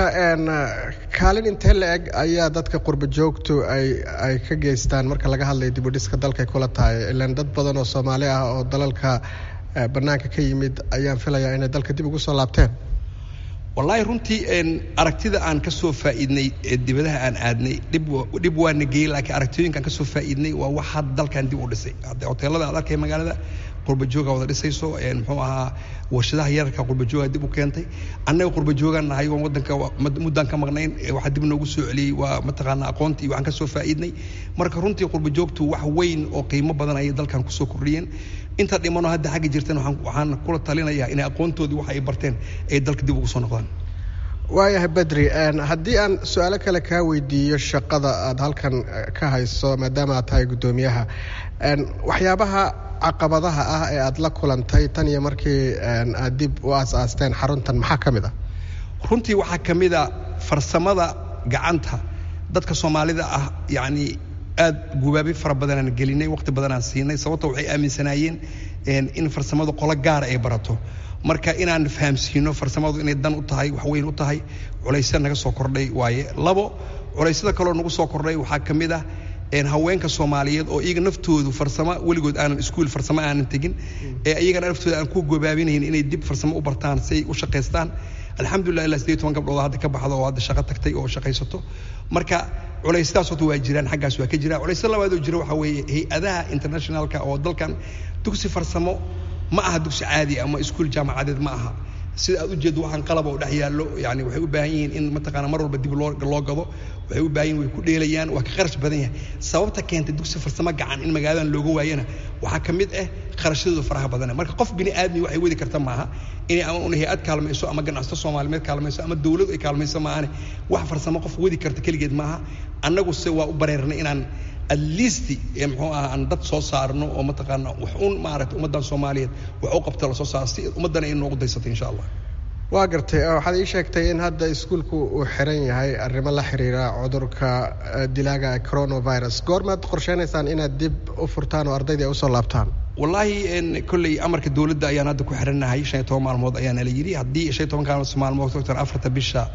kaalin intee la eg ayaa dadka qurba joogtu ay ay ka geystaan marka laga hadlayo dibudhiska dalkay kula tahay ilaan dad badan oo soomaali ah oo dalalka bannaanka ka yimid ayaan filayaa inay dalka dib ugu soo laabteen wallaahi runtii aragtida aan ka soo faa'iidnay ee dibadaha aan aadnay dhib dhib waa nageeyey laakiin aragtiyooyinkaan ka soo faa'iidnay waa wax hadda dalkan dib u dhisay hoteelada aad arkay magaalada qurbajooga wada dhisayso muxuu ahaa warshadaha yararka qurbajooga dib u keentay annaga qurbajoogaan nahay oon waddanka muddaan ka maqnayn waxaa dib noogu soo celiyey waa mataqaanaa aqoontii waxaan ka soo faa'iidnay marka runtii qurbajoogtu wax weyn oo qiimo badan ayay dalkan kusoo kordhiyeen inta dhimano hadda xagga jirtan waxaan kula talinayaa inay aqoontoodii waxa ay barteen ay dalka dib ugu soo noqdaan waayahay bedri haddii aan su-aalo kale kaa weydiiyo shaqada aad halkan ka hayso maadaama aad tahay guddoomiyaha waxyaabaha caqabadaha ah ee aad la kulantay tan iyo markii aad dib u aas-aasteen xaruntan maxaa ka mid ah runtii waxaa ka mid a farsamada gacanta dadka soomaalida ah yacni aad gubaabi fara badanaan gelinay waqti badanaan siinay sababto waxay aaminsanaayeen in farsamadu qolo gaara ay barato marka inaan fahamsiino farsamadu inay dan u tahay wax weyn u tahay culaysya naga soo kordhay waaye labo culeysyada kaloo nagu soo kordhay waxaa ka mid ah haweenka soomaaliyeed oo iyaga naftoodu farsamo weligood aanan iskuul farsamo aanan tegin ee iyagana naftooda aan ku gobaabinayn inay dib farsamo u bartaan si ay u shaqaystaan alxamdulilah ilaa sideed toban gabdhood hadda ka baxdo oo hadda shaqo tagtay oo shaqaysato marka culaysyadaas horta waa jiraan xaggaas waa ka jira culaysya labaadoo jira waxaa weeye hay-adaha internationalka oo dalkan dugsi farsamo ma aha dugsi caadi ama iskuul jaamacadeed ma aha sida aad ujeeddo waxaan qalaba oo dhex yaallo yani waxay u baahan yihiin in mataqaana mar walba dib loo loo gado waxay u baahan yihin way ku dheelayaan waa ka kharash badan yahay sababta keentay dugsi farsamo gacan in magaaladan looga waayana waxaa ka mid ah kharashadooda faraha badan marka qof bini aadmi waxay wadi karta maaha inay ama un hay-ad kaalmayso ama ganacsato soomaalimeed kaalmayso ama dawladu ay kaalmayso maahane wax farsamo qof wadi karta keligeed maaha annagu se waa u bareernay inaan at least muxuu aha aan dad soo saarno oo mataqaana wax un maaragtay ummaddan soomaaliyeed wax u qabta lasoo saaro si ummaddana ay noogu daysatay insha allah waa gartay waxaad ii sheegtay in hadda iskuulku uu xiran yahay arrimo la xiriira cudurka dilaaga coronavirus goormaad qorsheynaysaan inaad dib u furtaan oo ardayda ay usoo laabtaan wallaahi kolley amarka dowladda ayaan hadda ku xirannahay shan iyo toban maalmood ayaana la yidhi haddii shan iyo tobankaa maalmood doctor afarta bisha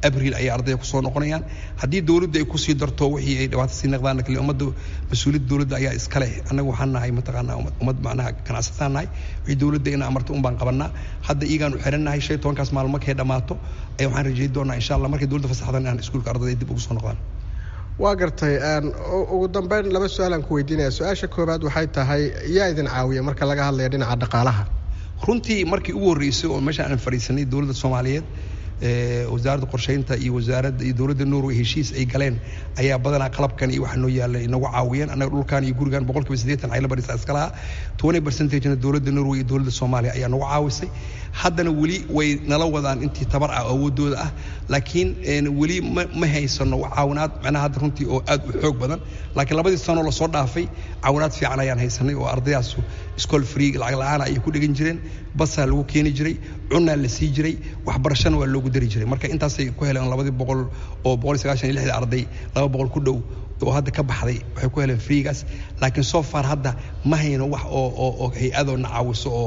abril ayay ardayda kusoo noqonayaan haddii dowladda ay kusii darto wixii ay dhibaato sii naqdaan kale ummadda mas-uuliyadda dowladda ayaa iska leh annaga waxaan nahay mataqaanaa ummad macnaha ganacsataan nahay wixii dowladda ina amarto un baan qabanaa hadda iyagaan u xiran nahay shan iyo tobankaas maalmo markay dhammaato ayaa waxaan rajeyn doonaa insha allah markay dowladda fasaxdan inaan iskuulka ardayda dib ugu soo noqdaan waa gartay ugu dambeyn laba su-aalaan ku weydiinaya su-aasha koowaad waxay tahay yaa idin caawiya marka laga hadlaya dhinaca dhaqaalaha runtii markii ugu horreysay oo meesha aan fadhiisanay dowladda soomaaliyeed wasaaradda qorsheynta iyo wasaaradda iyo dowladda norway heshiis ay galeen ayaa badanaa qalabkan iyo waxa noo yaallay inagu caawiyeen annaga dhulkan iyo gurigan boqolkiiba siddeetan xayla barisa iska lahaa twenty percentagena dowladda norway iyo dowladda soomaaliya ayaa nagu caawisay haddana weli way nala wadaan intii tabar ah awoodooda ah laakiin weli ma ma haysano caawinaad macnaha hadda runtii oo aad u xoog badan laakiin labadii sanoo lasoo dhaafay caawinaad fiican ayaan haysanay oo ardaydaas school free lacag la-aan ayay ku dhegan jireen basaa lagu keeni jiray cunaa la sii jiray waxbarashana waa loogu dari jiray marka intaasay ku heleen labadii boqol oo boqol iyo sagaashan iyo lixda arday laba boqol ku dhow oo hadda ka baxday waxay ku heleen freegaas laakiin so far hadda ma hayno wax oo oo oo hay-adoo na caawiso oo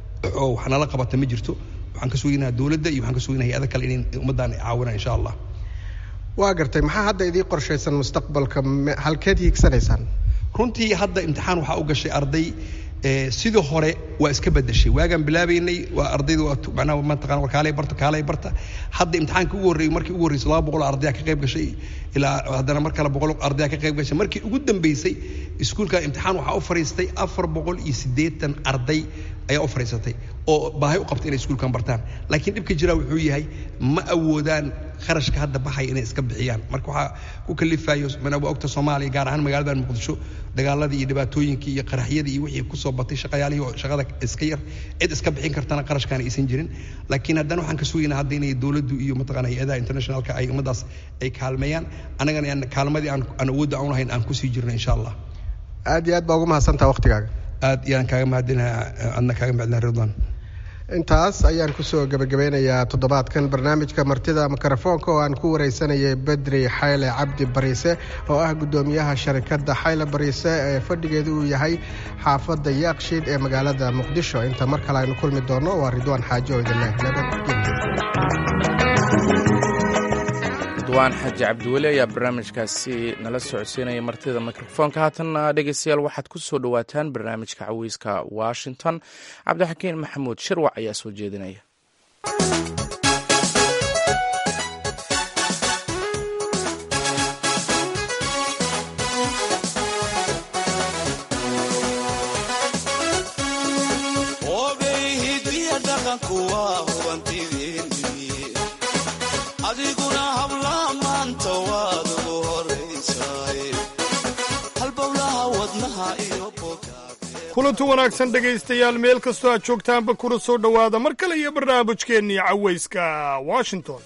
oo wax nala qabata ma jirto waxaan ka suginaha dowladda iyo waxaan ka suginaha hay-ada kale inay ummaddan caawinaan insha allah waa gartay maxaa hadda idii qorshaysan mustaqbalka halkeed hiigsanaysaan runtii hadda imtixaan waxaa u gashay arday sidii hore waa iska bedeshay waagaan bilaabaynay waa ardayda waa macnaha mataqana war kaalay barta kaalay barta hadda imtixaanka ugu horreeyay markii ugu horreysay laba boqol ardaya ka qayb gashay ilaa haddana mar kale boqol ardaya ka qayb gashay markii ugu dambeysay iskuulka imtixaan waxaa u fariistay afar boqol iyo siddeetan arday ayaa u fariisatay oo baahi u qabta inay iskuulkan bartaan laakiin dhibka jira wuxuu yahay ma awoodaan kharashka hadda baxaya inay iska bixiyaan marka waxaa ku kalifayo mana waa ogta soomaaliya gaar ahaan magaaladan muqdisho dagaaladii iyo dhibaatooyinkii iyo qaraxyadii iyo wixii kusoo batay shaqayaalihii oo shaqada iska yar cid iska bixin kartana qarashkaana aysan jirin laakiin haddana waxaan ka sugaynaa hadda inay dowladdu iyo mataqaana hay-adaha internationalka ay ummadaas ay kaalmeeyaan annagana aan kaalmadii aan aan awoodda aan lahayn aan kusii jirno insha allah aad iyo aad baa ugu mahadsantaha waqtigaaga aad iyaan kaaga mahadinaha adna kaaga mahadinaha ridwan intaas ayaan kusoo gebagabeynayaa toddobaadkan barnaamijka martida mikrofoonka oo aan ku wareysanayay bedri xayle cabdi bariise oo ah guddoomiyaha sharikadda xayle bariise ee fadhigeedu uu yahay xaafadda yaaqshiid ee magaalada muqdisho inta mar kale aynu kulmi doonno waa ridwaan xaaji oo idin leh ridwaan xaaji cabdiweli ayaa barnaamijkaasi nala socodsiinaya martida mikrofoonka haatanna dhegeystayaal waxaad ku soo dhowaataan barnaamijka cawiiska washington cabdixakiin maxamuud shirwac ayaa soo jeedinaya kulanti wanaagsan dhegaystayaal meel kastoo aad joogtaanba kuna soo dhowaada mar kale iyo barnaamijkeennii cawayska washington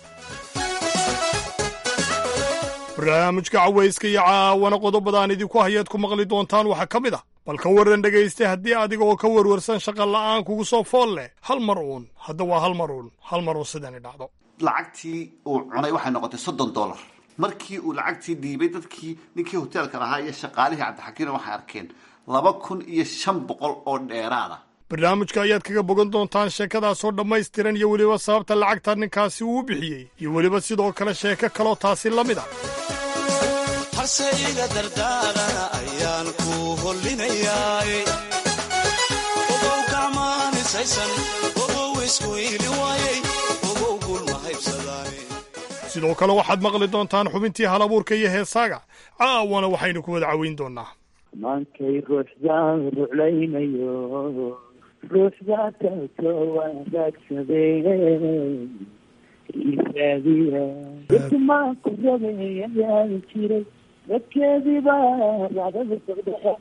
barnaamijka cawayska iyo caawana qodobadaan idinku hayaad ku maqli doontaan waxaa ka mid ah bal ka warran dhegaysta haddii adiga oo ka warwarsan shaqa la'aan kugu soo fool leh hal mar uun hadda waa hal mar uun hal mar uun sidani dhacdo lacagtii uu cunay waxay noqotay soddon dollar markii uu lacagtii dhiibay dadkii ninkii hoteelka lahaa iyo shaqaalihii cabdixakiina waxay arkeen laba kun iyo shan boqol oo dheeraada barnaamijka ayaad kaga bogan doontaan sheekadaasoo dhammaystiran iyo weliba sababta lacagta ninkaasi uu bixiyey iyo weliba sidoo kale sheeko kaloo taasi la mid ah harse iga dardaarana ayaan ku hollinayaay ogow gacmaanisaysan ogow isku iili waayey ogow gulma haybsadaane sidoo kale waxaad maqli doontaan xubintii halabuurka iyo heesaaga caawana waxaynu ku wada caweyn doonaa maankay ruuxdaan ruclaynayo ruuxdaa taasoo wanaagsadeen isaadiya dadkumaan ku rabayayaan jiray dadkeediibaa racdada socdaa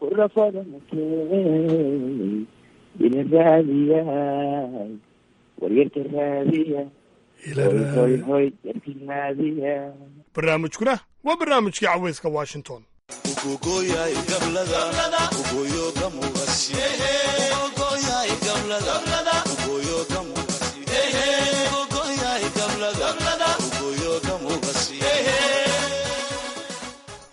kurafadanakee ila raadiyaay waryarka raadiya hoy hoy yarka raadiya barnaamijkuna waa barnaamijkii caweyska washington ugogoyay gablada ugoyo gamugasi ugogoyay gablada ugoyo gamugasi ugogoyay gablada ugoyo gamugasi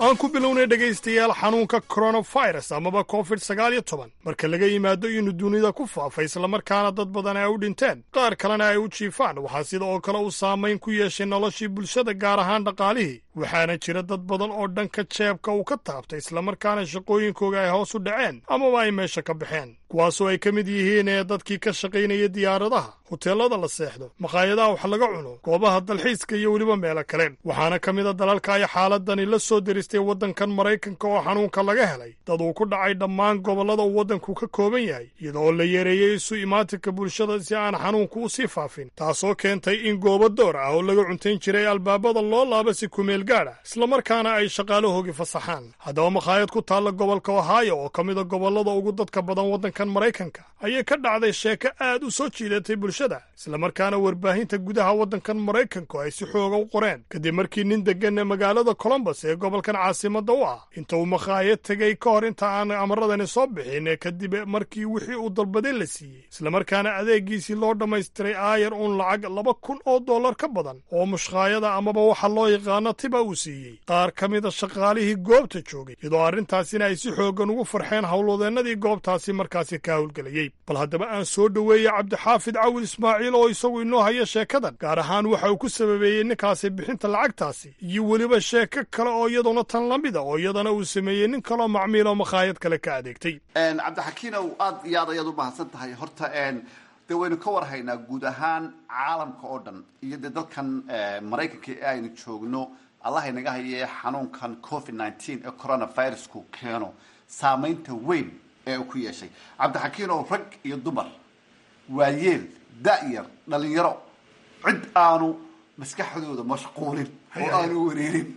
aan ku bilownay dhegaystayaal xanuunka coronavirus amaba covid sagaal iyo toban marka laga yimaado inuu dunida ku faafay islamarkaana dad badan ay u dhinteen qaar kalena ay u jiifaan waxaa sida oo kale uu saamayn ku yeeshay noloshii bulshada gaar ahaan dhaqaalihii waxaana jira dad badan oo dhanka jeebka uu ka taabtay islamarkaana shaqooyinkooga ay hoos u dhaceen amaba ay meesha ka baxeen kuwaasoo ay ka mid yihiin ee dadkii ka shaqaynaya diyaaradaha hoteellada la seexdo makhaayadaha wax laga cuno goobaha dalxiiska iyo weliba meelo kale waxaana ka mid a dalalka ay xaaladani la soo deristay waddankan maraykanka oo xanuunka laga helay dad uu ku dhacay dhammaan gobollada uu waddanku ka kooban yahay iyadoo la yareeyey isu imaatinka bulshada si aan xanuunku u sii faafin taasoo keentay in goobo door ah oo laga cuntayn jiray albaabada loo laaba si kumeel gaadh ah islamarkaana ay shaqaalahoogi fasaxaan haddaba makhaayad ku taalla gobolka ohaayo oo ka mid a gobollada ugu dadka badan waddankan maraykanka ayay ka dhacday sheeko aad u soo jiidatay bulshada islamarkaana warbaahinta gudaha waddankan maraykanku ay si xooga u qoreen kadib markii nin deggan magaalada colombos ee gobolkan caasimadda u ah inta uu makhaayad tegey ka hor inta aan amaradani soo bixin kadib markii wixii uu dalbaday la siiyey islamarkaana adeegiisii loo dhammaystiray aayar uun lacag laba kun oo dollar ka badan oo mushkaayada amaba waxa loo yaqaano tiba uu siiyey qaar ka mida shaqaalihii goobta joogay iyadoo arrintaasina ay si xooggan ugu farxeen howlwadeennadii goobtaasi markaasi ka howlgelayey bal haddaba aan soo dhoweeyey cabdixaafid cawil ismaaciil oo isagu inoo haya sheekadan gaar ahaan waxa uu ku sababeeyey ninkaasi bixinta lacagtaasi iyo weliba sheeko kale oo iyaduna tan la mida oo iyadana uu sameeyey nin kaloo macmiil oo makhaayad kale ka adeegtay cabdixakiinow aad iyo aad ayaad u mahadsan tahay horta dee waynu ka warhaynaa guud ahaan caalamka oo dhan iyo dee dalkan maraykanka ee aynu joogno allah inaga hayee xanuunkan covid nneteen ee coronavirusku keeno saamaynta weyn ee uu ku yeeshay cabdixakiinow rag iyo dumar waayeel da-yar dhalinyaro cid aanu maskaxdooda mashquulin oo aanu wareerin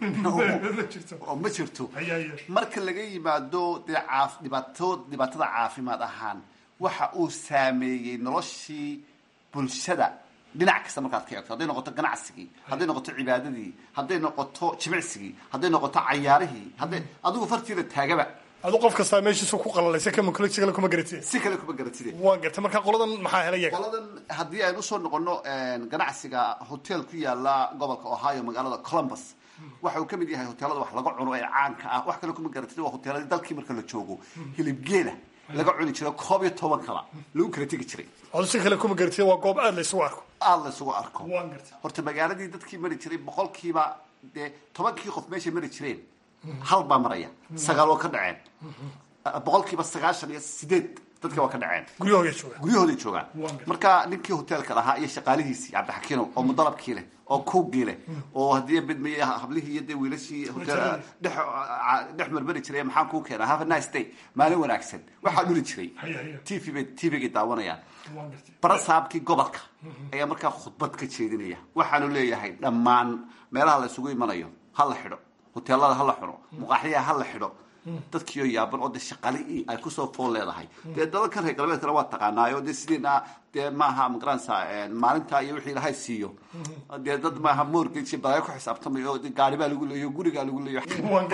oo ma jirto marka laga yimaado dee caaf dhibaato dhibaatada caafimaad ahaan waxa uu saameeyey noloshii bulshada dhinac kasta markaad ka eegto hadday noqoto ganacsigii hadday noqoto cibaadadii hadday noqoto jimicsigii hadday noqoto cayaarihii hadday adigu fartiida taagaba adu qof kastaa meeshiisu ku qalalaysa kama si kale kuma garatide si kale kuma garatide waa gartay marka qoladan maxaa helay yaga qoladan haddii aynu usoo noqono ganacsiga hotel ku yaala gobolka ohio magaalada columbus waxa uu ka mid yahay hoteelada wax laga cuno ee caanka ah wax kale kuma garatide waa hoteeladii dalkii marka la joogo hilibgeela laga cuni jiro koob iyo toban kala lagu kala tegi jiray adu si kale kuma garatide waa goob aad la isugu arko aada la isugu arko waan gartay horta magaaladii dadkii mari jiray boqolkiiba dee tobankii qof meeshay mari jireen hal baa maraya sagaal waa ka dhaceen boqolkiiba sagaashan iyo sideed dadka waa ka dhaceen guryahooda jooga guryahooday joogaan marka ninkii hoteelka lahaa iyo shaqaalihiisii cabdixakiinow oo mudalabkii leh oo kuugii leh oo haddii bidmay hablihii iyo dee wiilashii hotel dhex dhex marmari jiray maxaan kuu keenaa have a nice day maalin wanaagsan waxaa dhuli jiray t v bay t v-gay daawanayaan barasaabkii gobolka ayaa markaa khudbad ka jeedinaya waxaanu leeyahay dhammaan meelaha la isugu imanayo ha la xidho hoteelada ha la xidho muqaaxyaha ha la xidho dadkiioo yaaban oo de shaqali ay kusoo fool leedahay dee dalalkan reer galbeedkana waa taqaanaayo dee sideena dee maaha magaranaysa maalinta iyo wixii ilahay siiyo dee dad maaha mortgage balaayo ku xisaabtamayo gaari baa lagu leeyo gurigaa lagu leeyo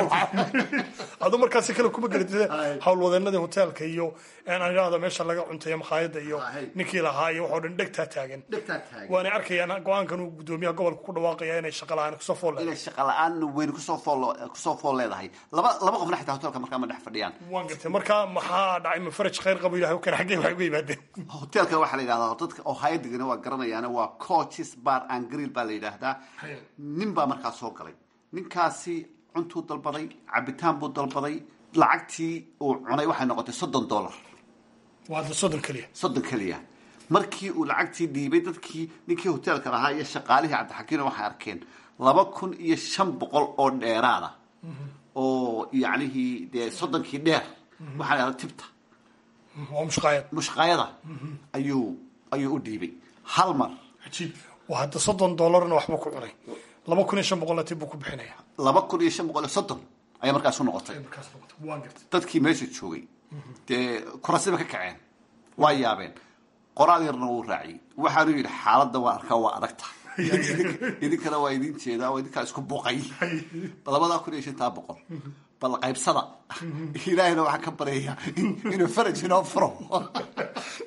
adu markaa si kale kuma garatide howlwadeenadii hoteelka iyo aan idhaahdo meesha laga cuntayo makhaayada iyo ninkii lahaa iyo waxoo dhan dhegtaa taagan waanay arkayaan go-aankan uu gudoomiyaha gobolka ku dhawaaqaya inay shaqa la-aan kusoo fool inay shaqa la-aan weyn kusoo fool kusoo fool leedahay laba laba qofna xitaa hotelka markaa ma dhex fadhiyaan waan gartay marka maxaa dhacay ma faraj khayr qabo ilahay kan xaggee waxay uga yimaadeen hotelka waxaa la yidhahdaa dadka oo hayadegana waa garanayaan waa coaches bar and grill baa la yidhaahdaa nin baa markaa soo galay ninkaasi cuntuu dalbaday cabitaan buu dalbaday lacagtii uu cunay waxay noqotay soddon dollar waa soddon keliya soddon keliya markii uu lacagtii dhiibay dadkii ninkii hoteelka lahaa iyo shaqaalihii cabdixakiino waxay arkeen laba kun iyo shan boqol oo dheeraada oo yacnihii dee soddonkii dheer waxaa la yidhahda tibta waa mushqaayad mushqaayada ayuu ayuu u dhiibay hal mar cajiib waa hadda soddon dollarna waxbuu ku cunay laba kun iyo shan boqolna tib buu ku bixinaya laba kun iyo shan boqol iyo soddon ayaa markaas u noqotay waan gartay dadkii meesha joogay dee kurasiba ka kaceen waa yaabeen qoraal yarna wuu raaciyey waxaanu yidhi xaaladda waa arkaa waa adag tahay idinkana waa idin jeedaa oo idinkaa isku buqay labadaa kun iyo shantaa boqol bal qaybsada ilaahayna waxaa ka baryaya inuu faraj inoo furo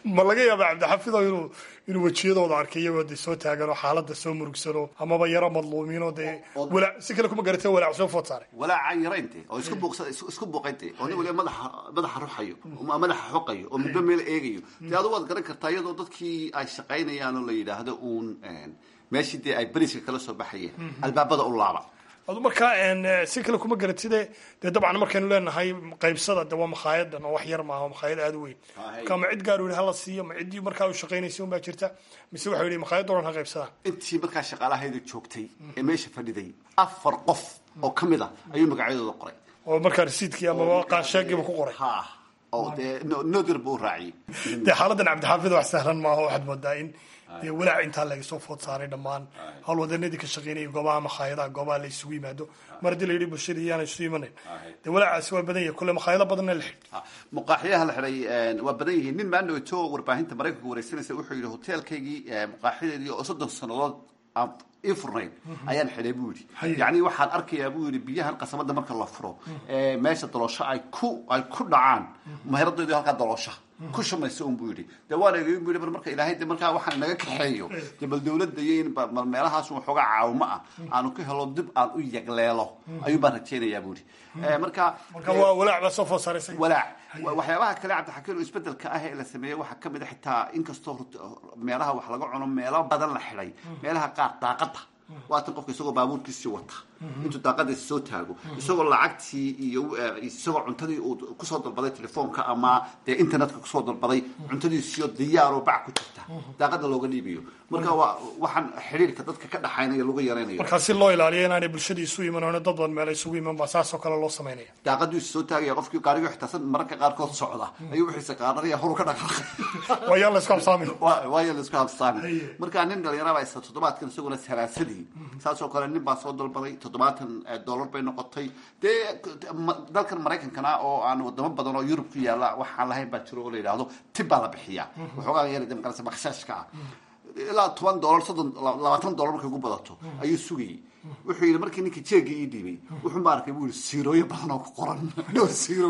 ma laga yaaba cabdixafido inuu inuu wejiyadooda arkay iyagoo de soo taagan oo xaaladda soo murugsano amaba yaro madluumiin oo dee walaac si kale kuma garatee walaac soo food saaray walaaca yaraynte oo isku buuqsa isku buuqaynte oo nin waliba madaxa madaxa ruxayo ama madaxa xoqayo oo midba meel eegayo dee adigu waad garan kartaa iyadoo dadkii ay shaqaynayaan oo la yidhaahdo uun meeshii dee ay beriska kala soo baxayeen albaabada u laaba adu markaa si kale kuma garatide dee dabcan markaynu leenahay qaybsada de waa makaayadan oo wax yar maaha makhaayad aada u weyn marka ma cid gaar u yihi hala siiyo ma ciddii markaa u shaqaynaysa unbaa jirta mise waxa yihi makhaayad o dhan ha qaybsadaan intii markaa shaqaalahayda joogtay ee meesha fadhiday afar qof oo ka mid a ayuu magacyadooda qoray oo markaa rasiidkii ama qaansheegiiba ku qoray ha oo dee nodir buu u raaciyey dee xaaladan cabdixaafid wax sahlan maaha waxaad moodaa in dee walaac intaa laga soo food saaray dhammaan howlwadanadii ka shaqeynaya goobaha makhaayadaha goobaha la isugu yimaado mar haddii la yidhi bulshada iyaana isu imanayn dee walaacaasi waa badan yahay kule makhaayado badanna la xidh muqaaxiyaha la xidhay waa badan yihiin nin maandhowto warbaahinta maraykanka wareysanaysa wuxuu yidhi hoteelkaygii muqaaxiyadeedii oo soddon sannadood aan ii furnayn ayaan xidhay buu yidhi yacni waxaan arkayaa buu yidhi biyahan qasabada marka la furo meesha daloosho ay ku ay ku dhacaan maheradoodii halkaa daloosha ku shumaysa un buu yidhi dee waan eegay bu yidhi bar marka ilaahay de markaa waxaan naga kaxeeyo dee bal dawladda iyo in bal meelahaas waxoogaa caawimo ah aanu ka helo dib aan u yagleelo ayuu baan rajaynayaa buu yidhi marka marka waa walaac baa soo food saaraysa walaac waxyaabaha kale cabdixakiin oo isbedelka ah ee la sameeyey waxaa kamid a xitaa inkastoo meelaha wax laga cuno meelo badan la xidhay meelaha qaar daaqada waatan qofka isagoo baabuurkiisii wata intuu daaqadiisa soo taago isagoo lacagtii iyo isagoo cuntadii uu kusoo dalbaday telefoonka ama dee internetka kusoo dalbaday cuntadiisiyo diyaaroo bac ku jirta daaqada looga dhiibayo marka waa waxaan xidhiirka dadka ka dhaxaynaya lagu yaraynayo markaa si loo ilaaliyo inaanay bulshadii isu iman oona dad badan meel isugu iman baa saasoo kale loo samaynaya daaqadiisu soo taagaya qofkii gaarigo xitaasan mararka qaarkood socda ayuu wixiisa qaadanaya horu ka dhaqaaqay waayaa la isku habsaamin waayaa la isku habsaamin marka nin dhalinyaraba isa toddobaadkan isaguna salaasadii saasoo kale nin baa soo dalbaday toddobaatan dollar bay noqotay dee dalkan maraykankana oo aan wadamo badan oo yurub ku yaala waxaan lahayn baa jiro oo la yidhaahdo tib baa la bixiyaa waxoogaa yar de magarasa makhshaashka ah ilaa toban dollar soddon labaatan dollar markay ugu badato ayuu sugayay wuxuu yidhi markii ninkii jeega ii dhiibay wuxuu ma arkay buu yidhi siirooyo badan oo ku qoran dhowr siiro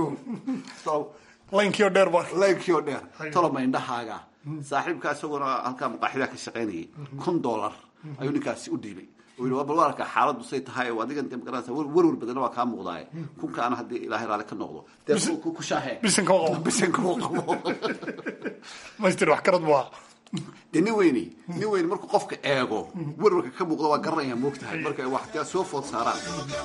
laynkii oo dheer ba laynkii oo dheer toloma indhahaaga saaxiibka isaguna halkaa muqaaxidaa ka shaqaynayay kun dollar ayuu ninkaasi u dhiibay bal waa arkaa xaaladdu say tahay oo adigan de magaranaysa werwer badanna waa kaa muuqdaaye kunkaana haddii ilaahay raalli ka noqdo dee ku shaahee bisinka u qabo bisinka u qabo maystir wax karad bua dee nin weyne nin weyne markuu qofka eego werwarka ka muuqda waa garanaya moogtahay marka wax dee soo food saaraan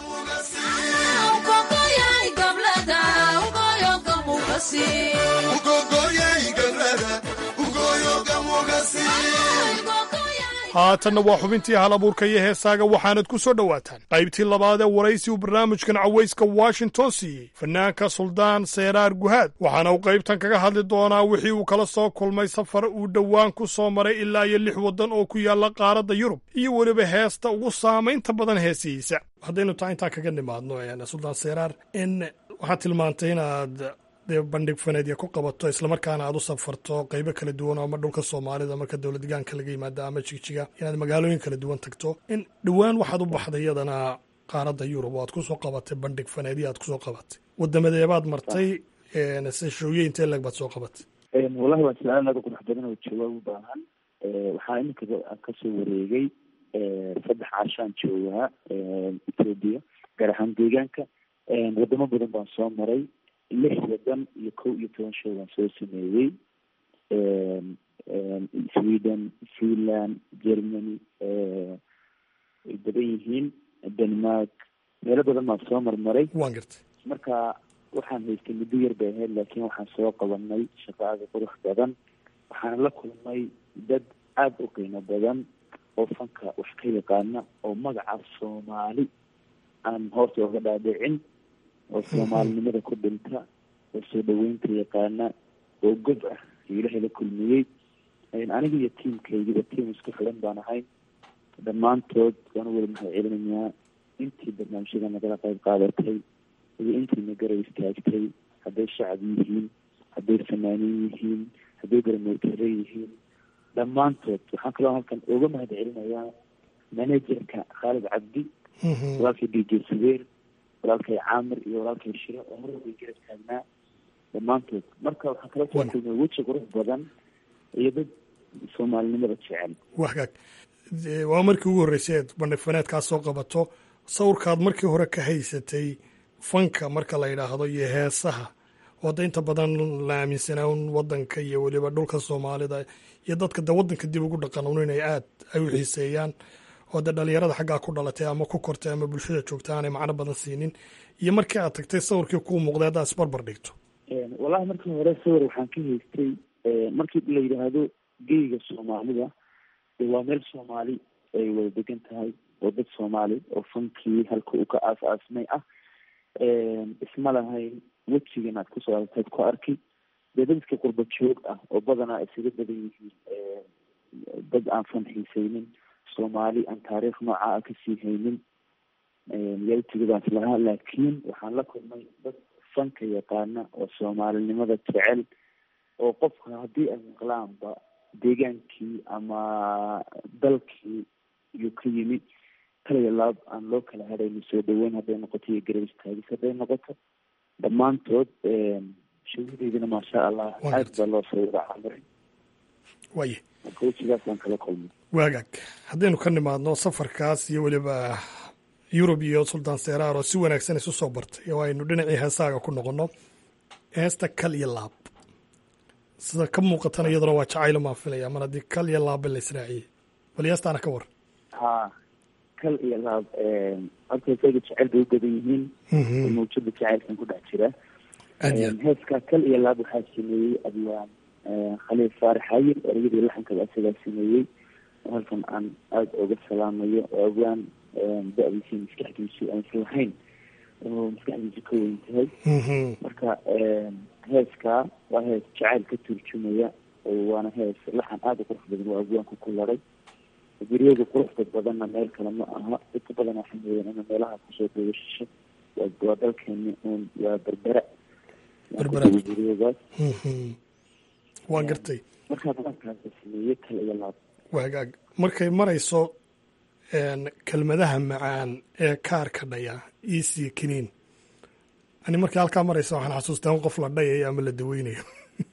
haatanna waa xubintii hal abuurka iyo heesaaga waxaanad ku soo dhowaataan qaybtii labaad ee waraysi uu barnaamijkan cawayska washington siiyey fanaanka suldaan seeraar guhaad waxaana uu qaybtan kaga hadli doonaa wixii uu kala soo kulmay safar uu dhowaan ku soo maray ilaa iyo lix waddan oo ku yaalla qaaradda yurub iyo weliba heesta ugu saamaynta badan heesihiisa haddaynu taa intaa kaga nimaadno suldaan seeraar in waxaad tilmaantay inaad dee bandhig faneedya ku qabato islamarkaana aad u safarto qaybo kala duwan oo ama dhulka soomaalida marka dowlad degaanka laga yimaada ama jigjiga inaad magaalooyin kala duwan tagto in dhowaan waxaad u baxday iyadana qaaradda yurub oo aad kusoo qabatay bandhig faneedya aad kusoo qabatay wadamadeebaad martay shooye intee leeg baad soo qabatay wallahi waa su-aal aada qurux badan oo jawaab u baahan waxaa iminka kasoo wareegay saddex caashaan joogaa ethoobia gaar ahaan deegaanka wadamo badan baan soo maray lix wadan iyo kow iyo toban show baan soo sameeyey sweden finland germany ay badan yihiin denmark meelo badan baan soo marmaray waan gartay marka waxaan haystay muddo yar bay ahayd laakiin waxaan soo qabanay shaqo aada qurux badan waxaan la kulmay dad aada u qiimo badan oo fanka wax ka yaqaana oo magaca soomaali aan hoorta oga dhaadhicin oo soomaalinimada ku dhinta oo soo dhaweynta yaqaana oo gob ah ilaahay la kulmiyey aniga iyo tiamkaygiba tiam isku xiran baan ahay dhammaantood waan u wada mahad celinayaa intii barnaamijyada nagala qayb qaadatay iyo intii na garab istaagtay hadday shacab yihiin hadday fanaaniin yihiin hadday garamootare yihiin dhammaantood waxaan kaloo halkan uga mahad celinayaa managerka khaalid cabdi walaalkay d j subeer walaalkay caamir iyo walaalkay shire oo mar walba garab taagnaa dhammaantood marka waxaan kala soo kulmay weji qurux badan iyo dad soomaalinimada jecel wagaag waa markii ugu horreysay eed bandhig faneedkaa soo qabato sawirkaad markii hore ka haysatay fanka marka la yidhaahdo iyo heesaha oo da inta badan la aaminsanaa un wadanka iyo weliba dhulka soomaalida iyo dadka de wadanka dib ugu dhaqan un inay aad ay u xiiseeyaan oo de dhalinyarada xaggaa ku dhalatay ama ku kortay ama bulshada joogta aanay macno badan siinin iyo markii aad tagtay sawirkii kuu muuqday haddaad isbarbar dhigto wallahi markii hore sawir waxaan ka haystay markii la yidhaahdo geyga soomaalida waa meel soomaali ay wada degan tahay oo dad soomaali oo fankii halka uu ka aas aasmay ah isma lahayn wejigan aad kusoo aragtayd ku arki dee dadka qurba joog ah oo badanaa isaga badan yihiin dad aan fan xiisaynin soomaali aan taariikh nooca ah kasii haynin yawtigadaas lahaa laakiin waxaan la kulmay dad fanka yaqaana oo soomaalinimada jecel oo qofka haddii ay maqlaanba deegaankii ama dalkii iyuu ka yimi kaliya laab aan loo kala hadhayno soo dhaweyn hadday noqoto iyo garab istaagis hadday noqoto dhammaantood shahideydina maasha allah aad baa loo soo wada camiray waye marka wejigaasaan kala kulmay waagaag haddaynu ka nimaadno safarkaas iyo weliba yurub iyo sultan seraar oo si wanaagsan isu soo bartay oo aynu dhinacii heesaaga ku noqonno heesta kal iyo laab sida ka muuqatana iyaduna waa jacaylo maan filaya mar haddii kal iyo laabba la israaciyey bal heestaana ka war ha kal iyo laab horta isaga jecel bay u badan yihiin mawjada jacaylkan ku dhex jira heeskaa kal iyo laab waxaa sameeyey abwaan khaliil faarax hayil ereyadii laxankaba isagaa sameeyey oo halkan aan aada oga salaamayo oo abwaan da-diisi maskaxdiisu aan islahayn oo maskaxdiisu ka weyn tahay marka heeskaa waa hees jacayl ka turjumaya waana hees laxan aada u qurux badan waa abwaanku ku laray guryaga quruxda badanna meel kale ma aha dadka badan waxay mooyeen ina meelaha kusoo dawashisho waa dalkeeni uun waa berbera guryagaas waan gartay markaa badankaasa sameeye kale iyo laab waagaag markay marayso kelmadaha macaan ee kaarka dhaya iisiyo kiniin ani markii halkaa maraysa waxaan xasuustaa in qof la dhayayo ama la daweynayo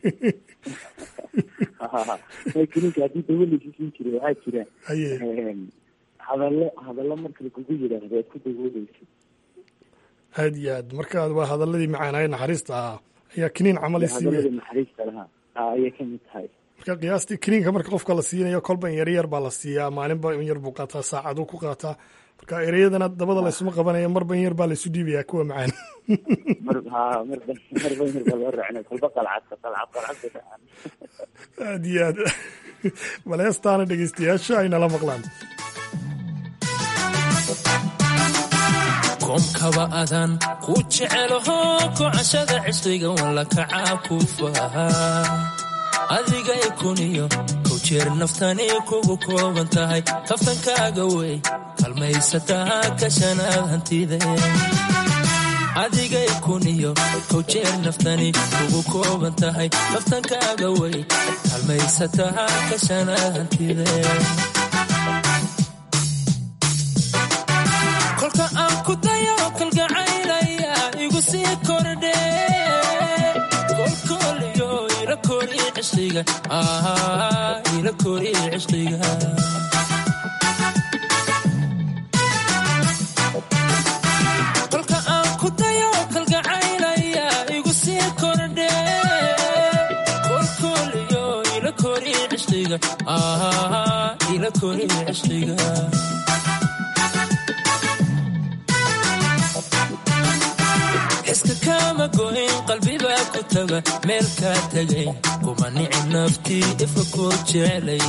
kiniinka haddii dawo laysiisin jiray waxaa jira haye hadallo hadallo marka lagugu yidhaahdo aad ku dawooleysa aad iyo aad marka waa hadaladii macaanaaye naxariista ahaa ayaa kiniin camal isiiya hadalladii naxariista lahaa ayay kamid tahay marka qiyaastii kiniinka marka qofka la siinayo kolba in yar yar baa la siiyaa maalinba in yar buu qaataa saacaduu ku qaataa marka ereyadana dabada laysuma qabanaya marba in yar baa laysu dhiibayaa kuwa macaan mar ha marba marba in yar baa loo raacina kolba qalcad qalcad qalcad aad iyo aad bal heestaana dhegeystayaasha ay nala maqlaan koomkaba adan ku jecelaho kocashada cishriga walla kacaa ku fahaa adigay kuniyo kow jeer naftani kugu kooban tahay kaftankaaga wey kalmaysataa kashanaad hantide adigay kuniyo kow jeer naftani kugu kooban tahay kaftankaaga wey kalmaysataa kashanaad hantide kolka aan ku dayo kalgacaylaya igu sii kordhe kolkooliyo ila kori cishqiga ila kori cishqiga kolka aan ku dayo kalgacaylaya igu sii kordhe kolkooliyo ila kori cishqiga ila kori cishqiga xiska kama goyn qalbibaa ku taga meel kaa tegay kuma nici naftii ifa ku jeclay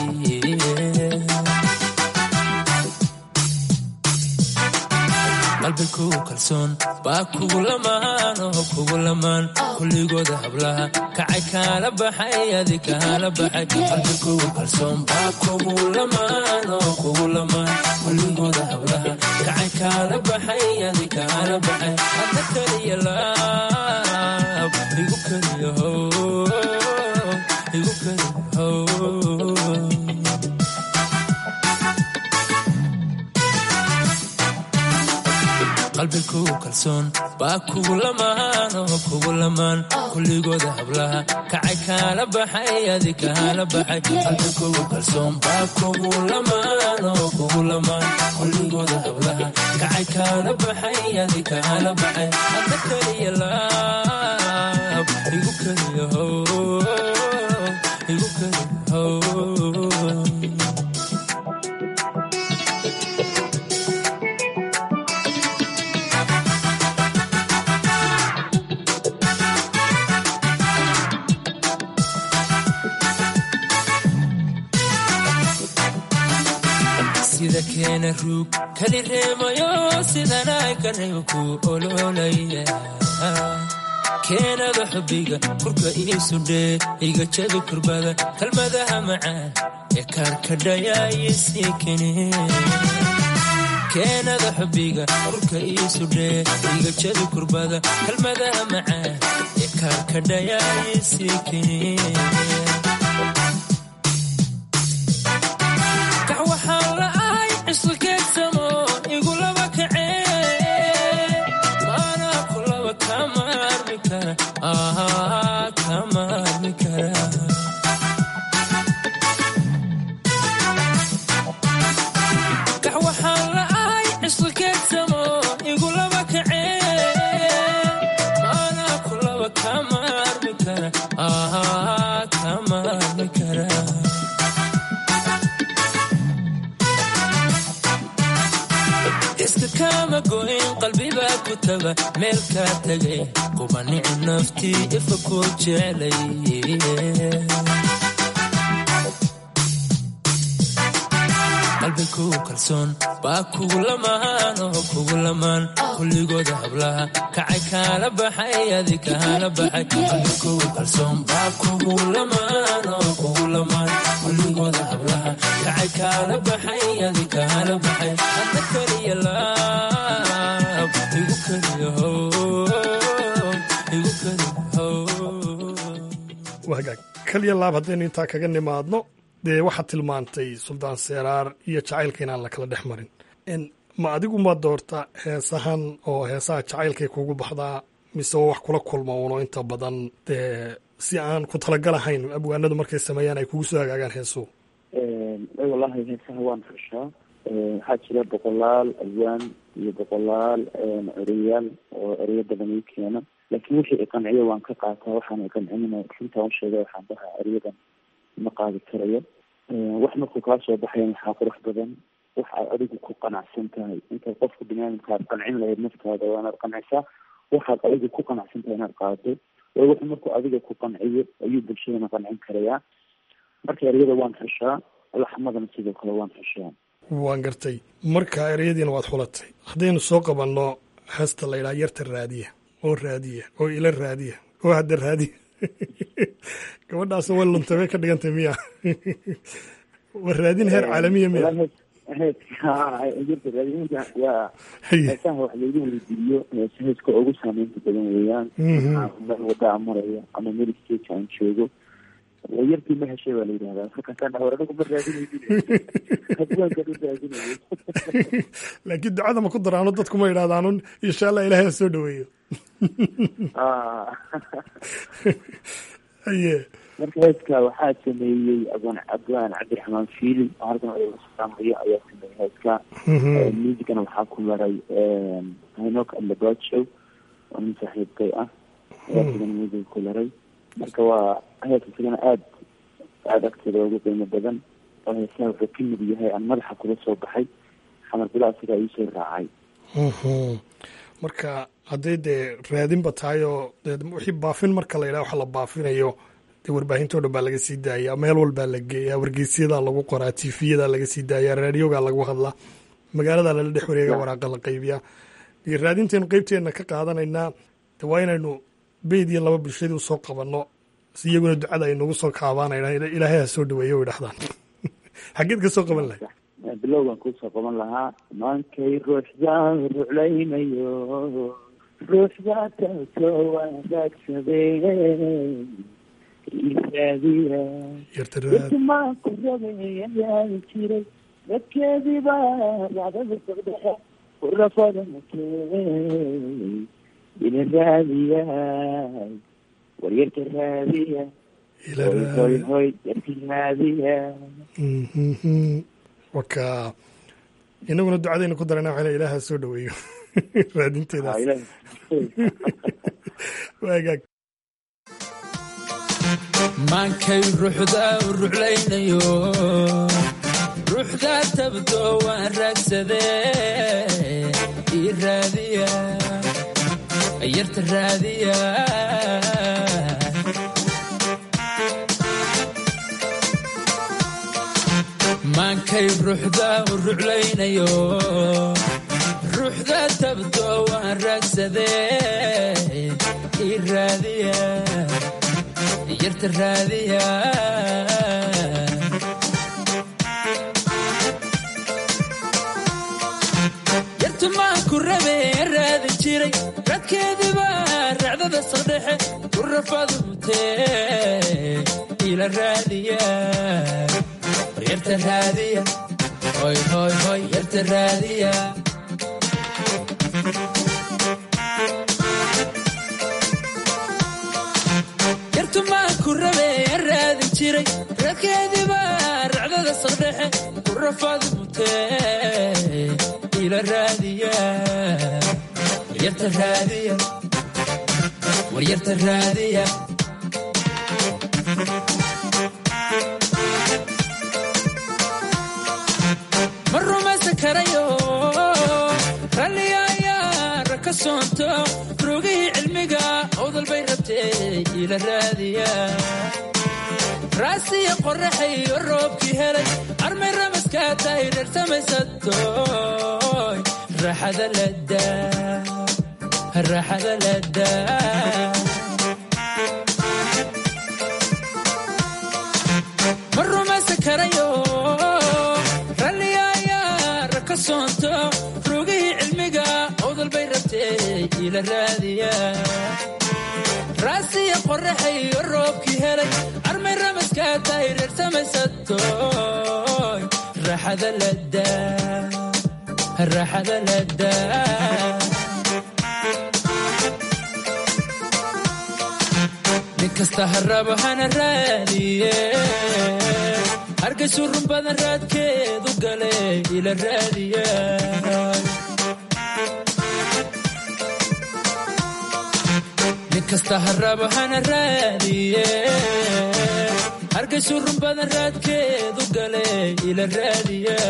qalbi kugu kalsoon baa kugu lamaan oo kugu lamaan kulligooda hablaha kacay kaala baxay adi kaala baxay qalbi kugu kalsoon baa kugu lamaan oo kugu lamaan kulligooda hablaha kacay kaala baxay adi kaala baxay hadda kaliya laab igu kaliya how igu kaliya how qalbi kugu kalsoon baa kugu lamaan oo kugu lamaan kulligooda hablaha kacay kaala baxay adi kaala baxay qalbi kugu kalsoon baa kugu lamaan oo kugu lamaan kulligooda hablaha kacay kaala baxay adi kaala baxay adna keliya laab igu keliya how igu keliya how sida keena ruug kali reemayo sidanay ka reebo ku ololaya keenada xubbiga kurka iisudhee iga jabi kurbada kalmadaha macaan ee kaarkadhayaayisii kene keenada xubbiga kurka iisudhee iga jabi kurbada kalmadaha macaan ee kaarkadhayaayisii kene kax waxaan la'ahay cisqikeedsamo igulaba kacee maanaa kulaba kama armi kara ah kama armi kara kax waxaan la'ahay cisqikeedsamo igulaba kacee maanaa kulaba kama armi kara ah kama armi kara iska kama goyn qalbibaa ku taga meel kaa tegay kuba nici naftii ifa ku jeclay qalbi kugu kalsoon baa kugu lamaan oo kugu lamaan kulligooda hablaha kacay kaala baxay adi kaala baxay qalbi kugu kalsoon baa kugu lamaan oo kugu lamaan kulligooda hablaha kacay kaala baxay adi kaala baxay hadda keliya laab igu keliya how igu keliya how wagaag kaliya laab haddaynu intaa kaga nimaadno dee waxaad tilmaantay suldaan seeraar iyo jacaylka inaan la kala dhex marin ma adigu ma doorta heesahan oo heesaha jacaylkay kugu baxdaa mise oo wax kula kulma uno inta badan dee si aan ku talagalahayn abwaanadu markay sameeyaan ay kugu soo hagaagaan heesuhu wallahi heesaha waan xushaa waxaa jira boqolaal alwaan iyo boqolaal ereyaal oo ereyo badan ii keena laakiin wixii iqanciyo waan ka qaataa waxaan iqancinina runtaa u sheega waxaan dhahaa eryadan ma qaadi karayo wax markuu kaa soo baxayan waxaa qurux badan wax aad adigu ku qanacsan tahay intaad qofka biniaadamka aad qancin lahayd naftaada waa inaad qancisaa waxaad adigu ku qanacsan tahay inaad qaado way wuxuu markuu adiga ku qanciyo ayuu bulshadana qancin karayaa marka eryada waan xushaa laxmadana sidoo kale waan xushaa waan gartay marka ereyadiina waad xulatay haddaynu soo qabanno heesta la yidhaha yarta raadiya oo raadiya oo ila raadiya oo hadda raadiya gabadhaas way luntay bay ka dhigantay miya waa raadin heer caalamiya miya waa heesaha wax laygu weydiiyo heesa heeska ugu saameynta badan weeyaan meel wadaa maraya ama meel stage aan joogo yartii ma heshay baa la yidhahdaa markaasaan dhaha war anigu ma raadinaynin hadwaankan u raadinayo laakiin ducada ma ku daraano dadku ma yidhahdaanun insha allah ilaahay ha soo dhaweeyo haye marka heeska waxaa sameeyey abwaan abwaan cabdiraxmaan fiili oo halkan odasaamayo ayaa sameeyey heeska muusigana waxaa ku maray hinok alabajo oo nin saaxiibkay ah ayaa sigan muusiga ku laray marka waa heeska isagana aad aada agteeda ugu qiimo badan oo heesaha wuxuu ka mid yahay aan madaxa kula soo baxay xamar bila isagaa iisoo raacay marka hadday dee raadinba tahay oo dee wixii baafin marka la yidhaha waxa la baafinayo dee warbaahintoo dhan baa laga sii daayaa meel walbaa la geeyaa wargeysyada lagu qoraa tiifiyadaa laga sii daayaa raadiogaa lagu hadlaa magaalada lala dhex wareega waraaqa la qaybiyaa iyo raadintaynu qeybteenna ka qaadanaynaa de waa inaynu beyd iyo laba bulshadii usoo qabanno si iyaguna ducada ay nagu soo kaabaanayna ilaahay ha soo dhaweeyo way dhahdaan xaggeed ka soo qaban lahay bilowgan kusoo qaban lahaa maankay ruuxdaa ruclaynayo ruuxdaa taasoo wanaagsadee raadiya maanku rabayayaali jiray dadkeedii baa racdada sogdhexe urafada mutey ina raadiyay waryarka raadiya hoy hoy hoy yarka raadiya waka inaguna ducadayna ku darana waxaa ilaaha soo dhaweeyo raadinteedaas waagaag maankay ruuxda u ruclaynayo ruuxda tabdo waan raagsadee ii raadiya yarta raadiya maankay ruuxda u ruclaynayo ruuxda tabdo waan raagsadee ii raadiya yarta raadiya yartu maan ku rabe raadin jiray radkeediba racdada saldhexe ku rafadu mutee ila raadiya war yarta raadiya hoy hoy hoy yarta raadiya yartumaan ku rabe raadin jiray radkeediba racdada saldhexe ku rafadu mutee ila raadiya waryarta raadiya waryarta raadiya ma rumaysan karayo ralliga ayaa raka soonto rogihii cilmiga owdal bay rabtee ila raadiya raasiya qoraxayo roobkii helay armay ramaskaa tahay dhersamaysadoy raaxada ladaa raaxada ladaa ma rumaysan karayo ralliga ayaa raka soonto rogihii cilmiga owdal bay rabtee ila raadiya raasiya qoraxayo roobkii helay armay ramaskaa tahay dhersamaysadoy raaxada ladaa raaxada ladaa nin kasta harabo hana raadiye hargaysu run badan raadkeedu gale ila raadiya nin kasta harabo hana raadiye hargaysu run badan raadkeedu gale ila raadiya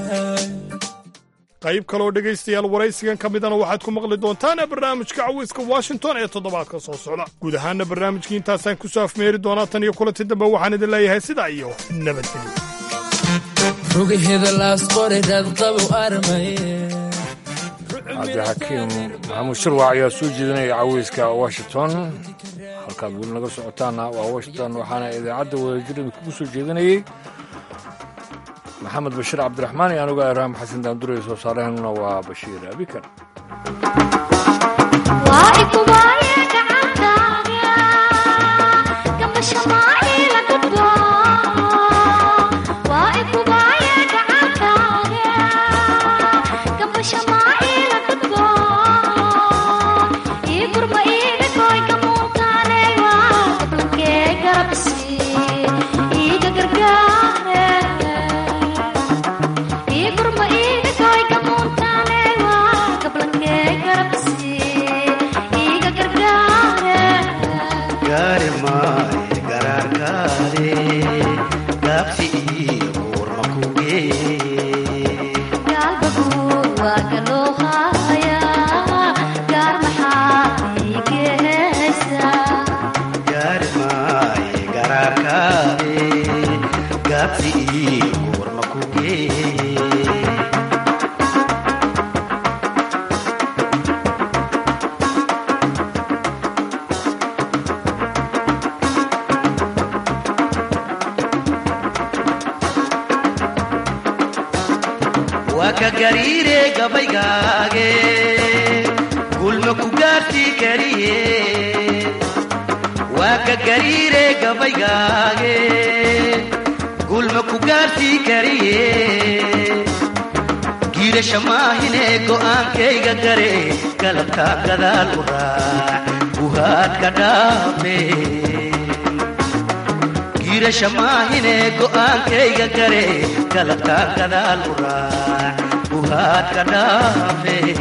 qayb kaloo dhegaystayaal waraysigan ka midana waxaad ku maqli doontaan barnaamijka caweyska washington ee toddobaadka soo socda guud ahaana barnaamijkii intaasaan ku soo afmeeri doonaa tan iyo kulanti dambe waxaan idin leeyahay sidaa iyo nabadgelyo rugaheeda laas qori raadqabow armaye cabdixakiim maxamuud shirwac ayaa soo jeedinaya caweyska washington halkaad weli naga socotaana waa washington waxaana idaacadda wadajirida kugu soo jeedinayey maxamed bashiir cabdiraxmaan iyo anugu ibraahim xasan daandurey soo saaraheenuna waa bashiir abikar giirasha maahine go'aankayga gare galabka gadaal u raac guhaadka dhaafe giirasha maahine go'aankayga gare galabka gadaal u raac guhaadka dhaafe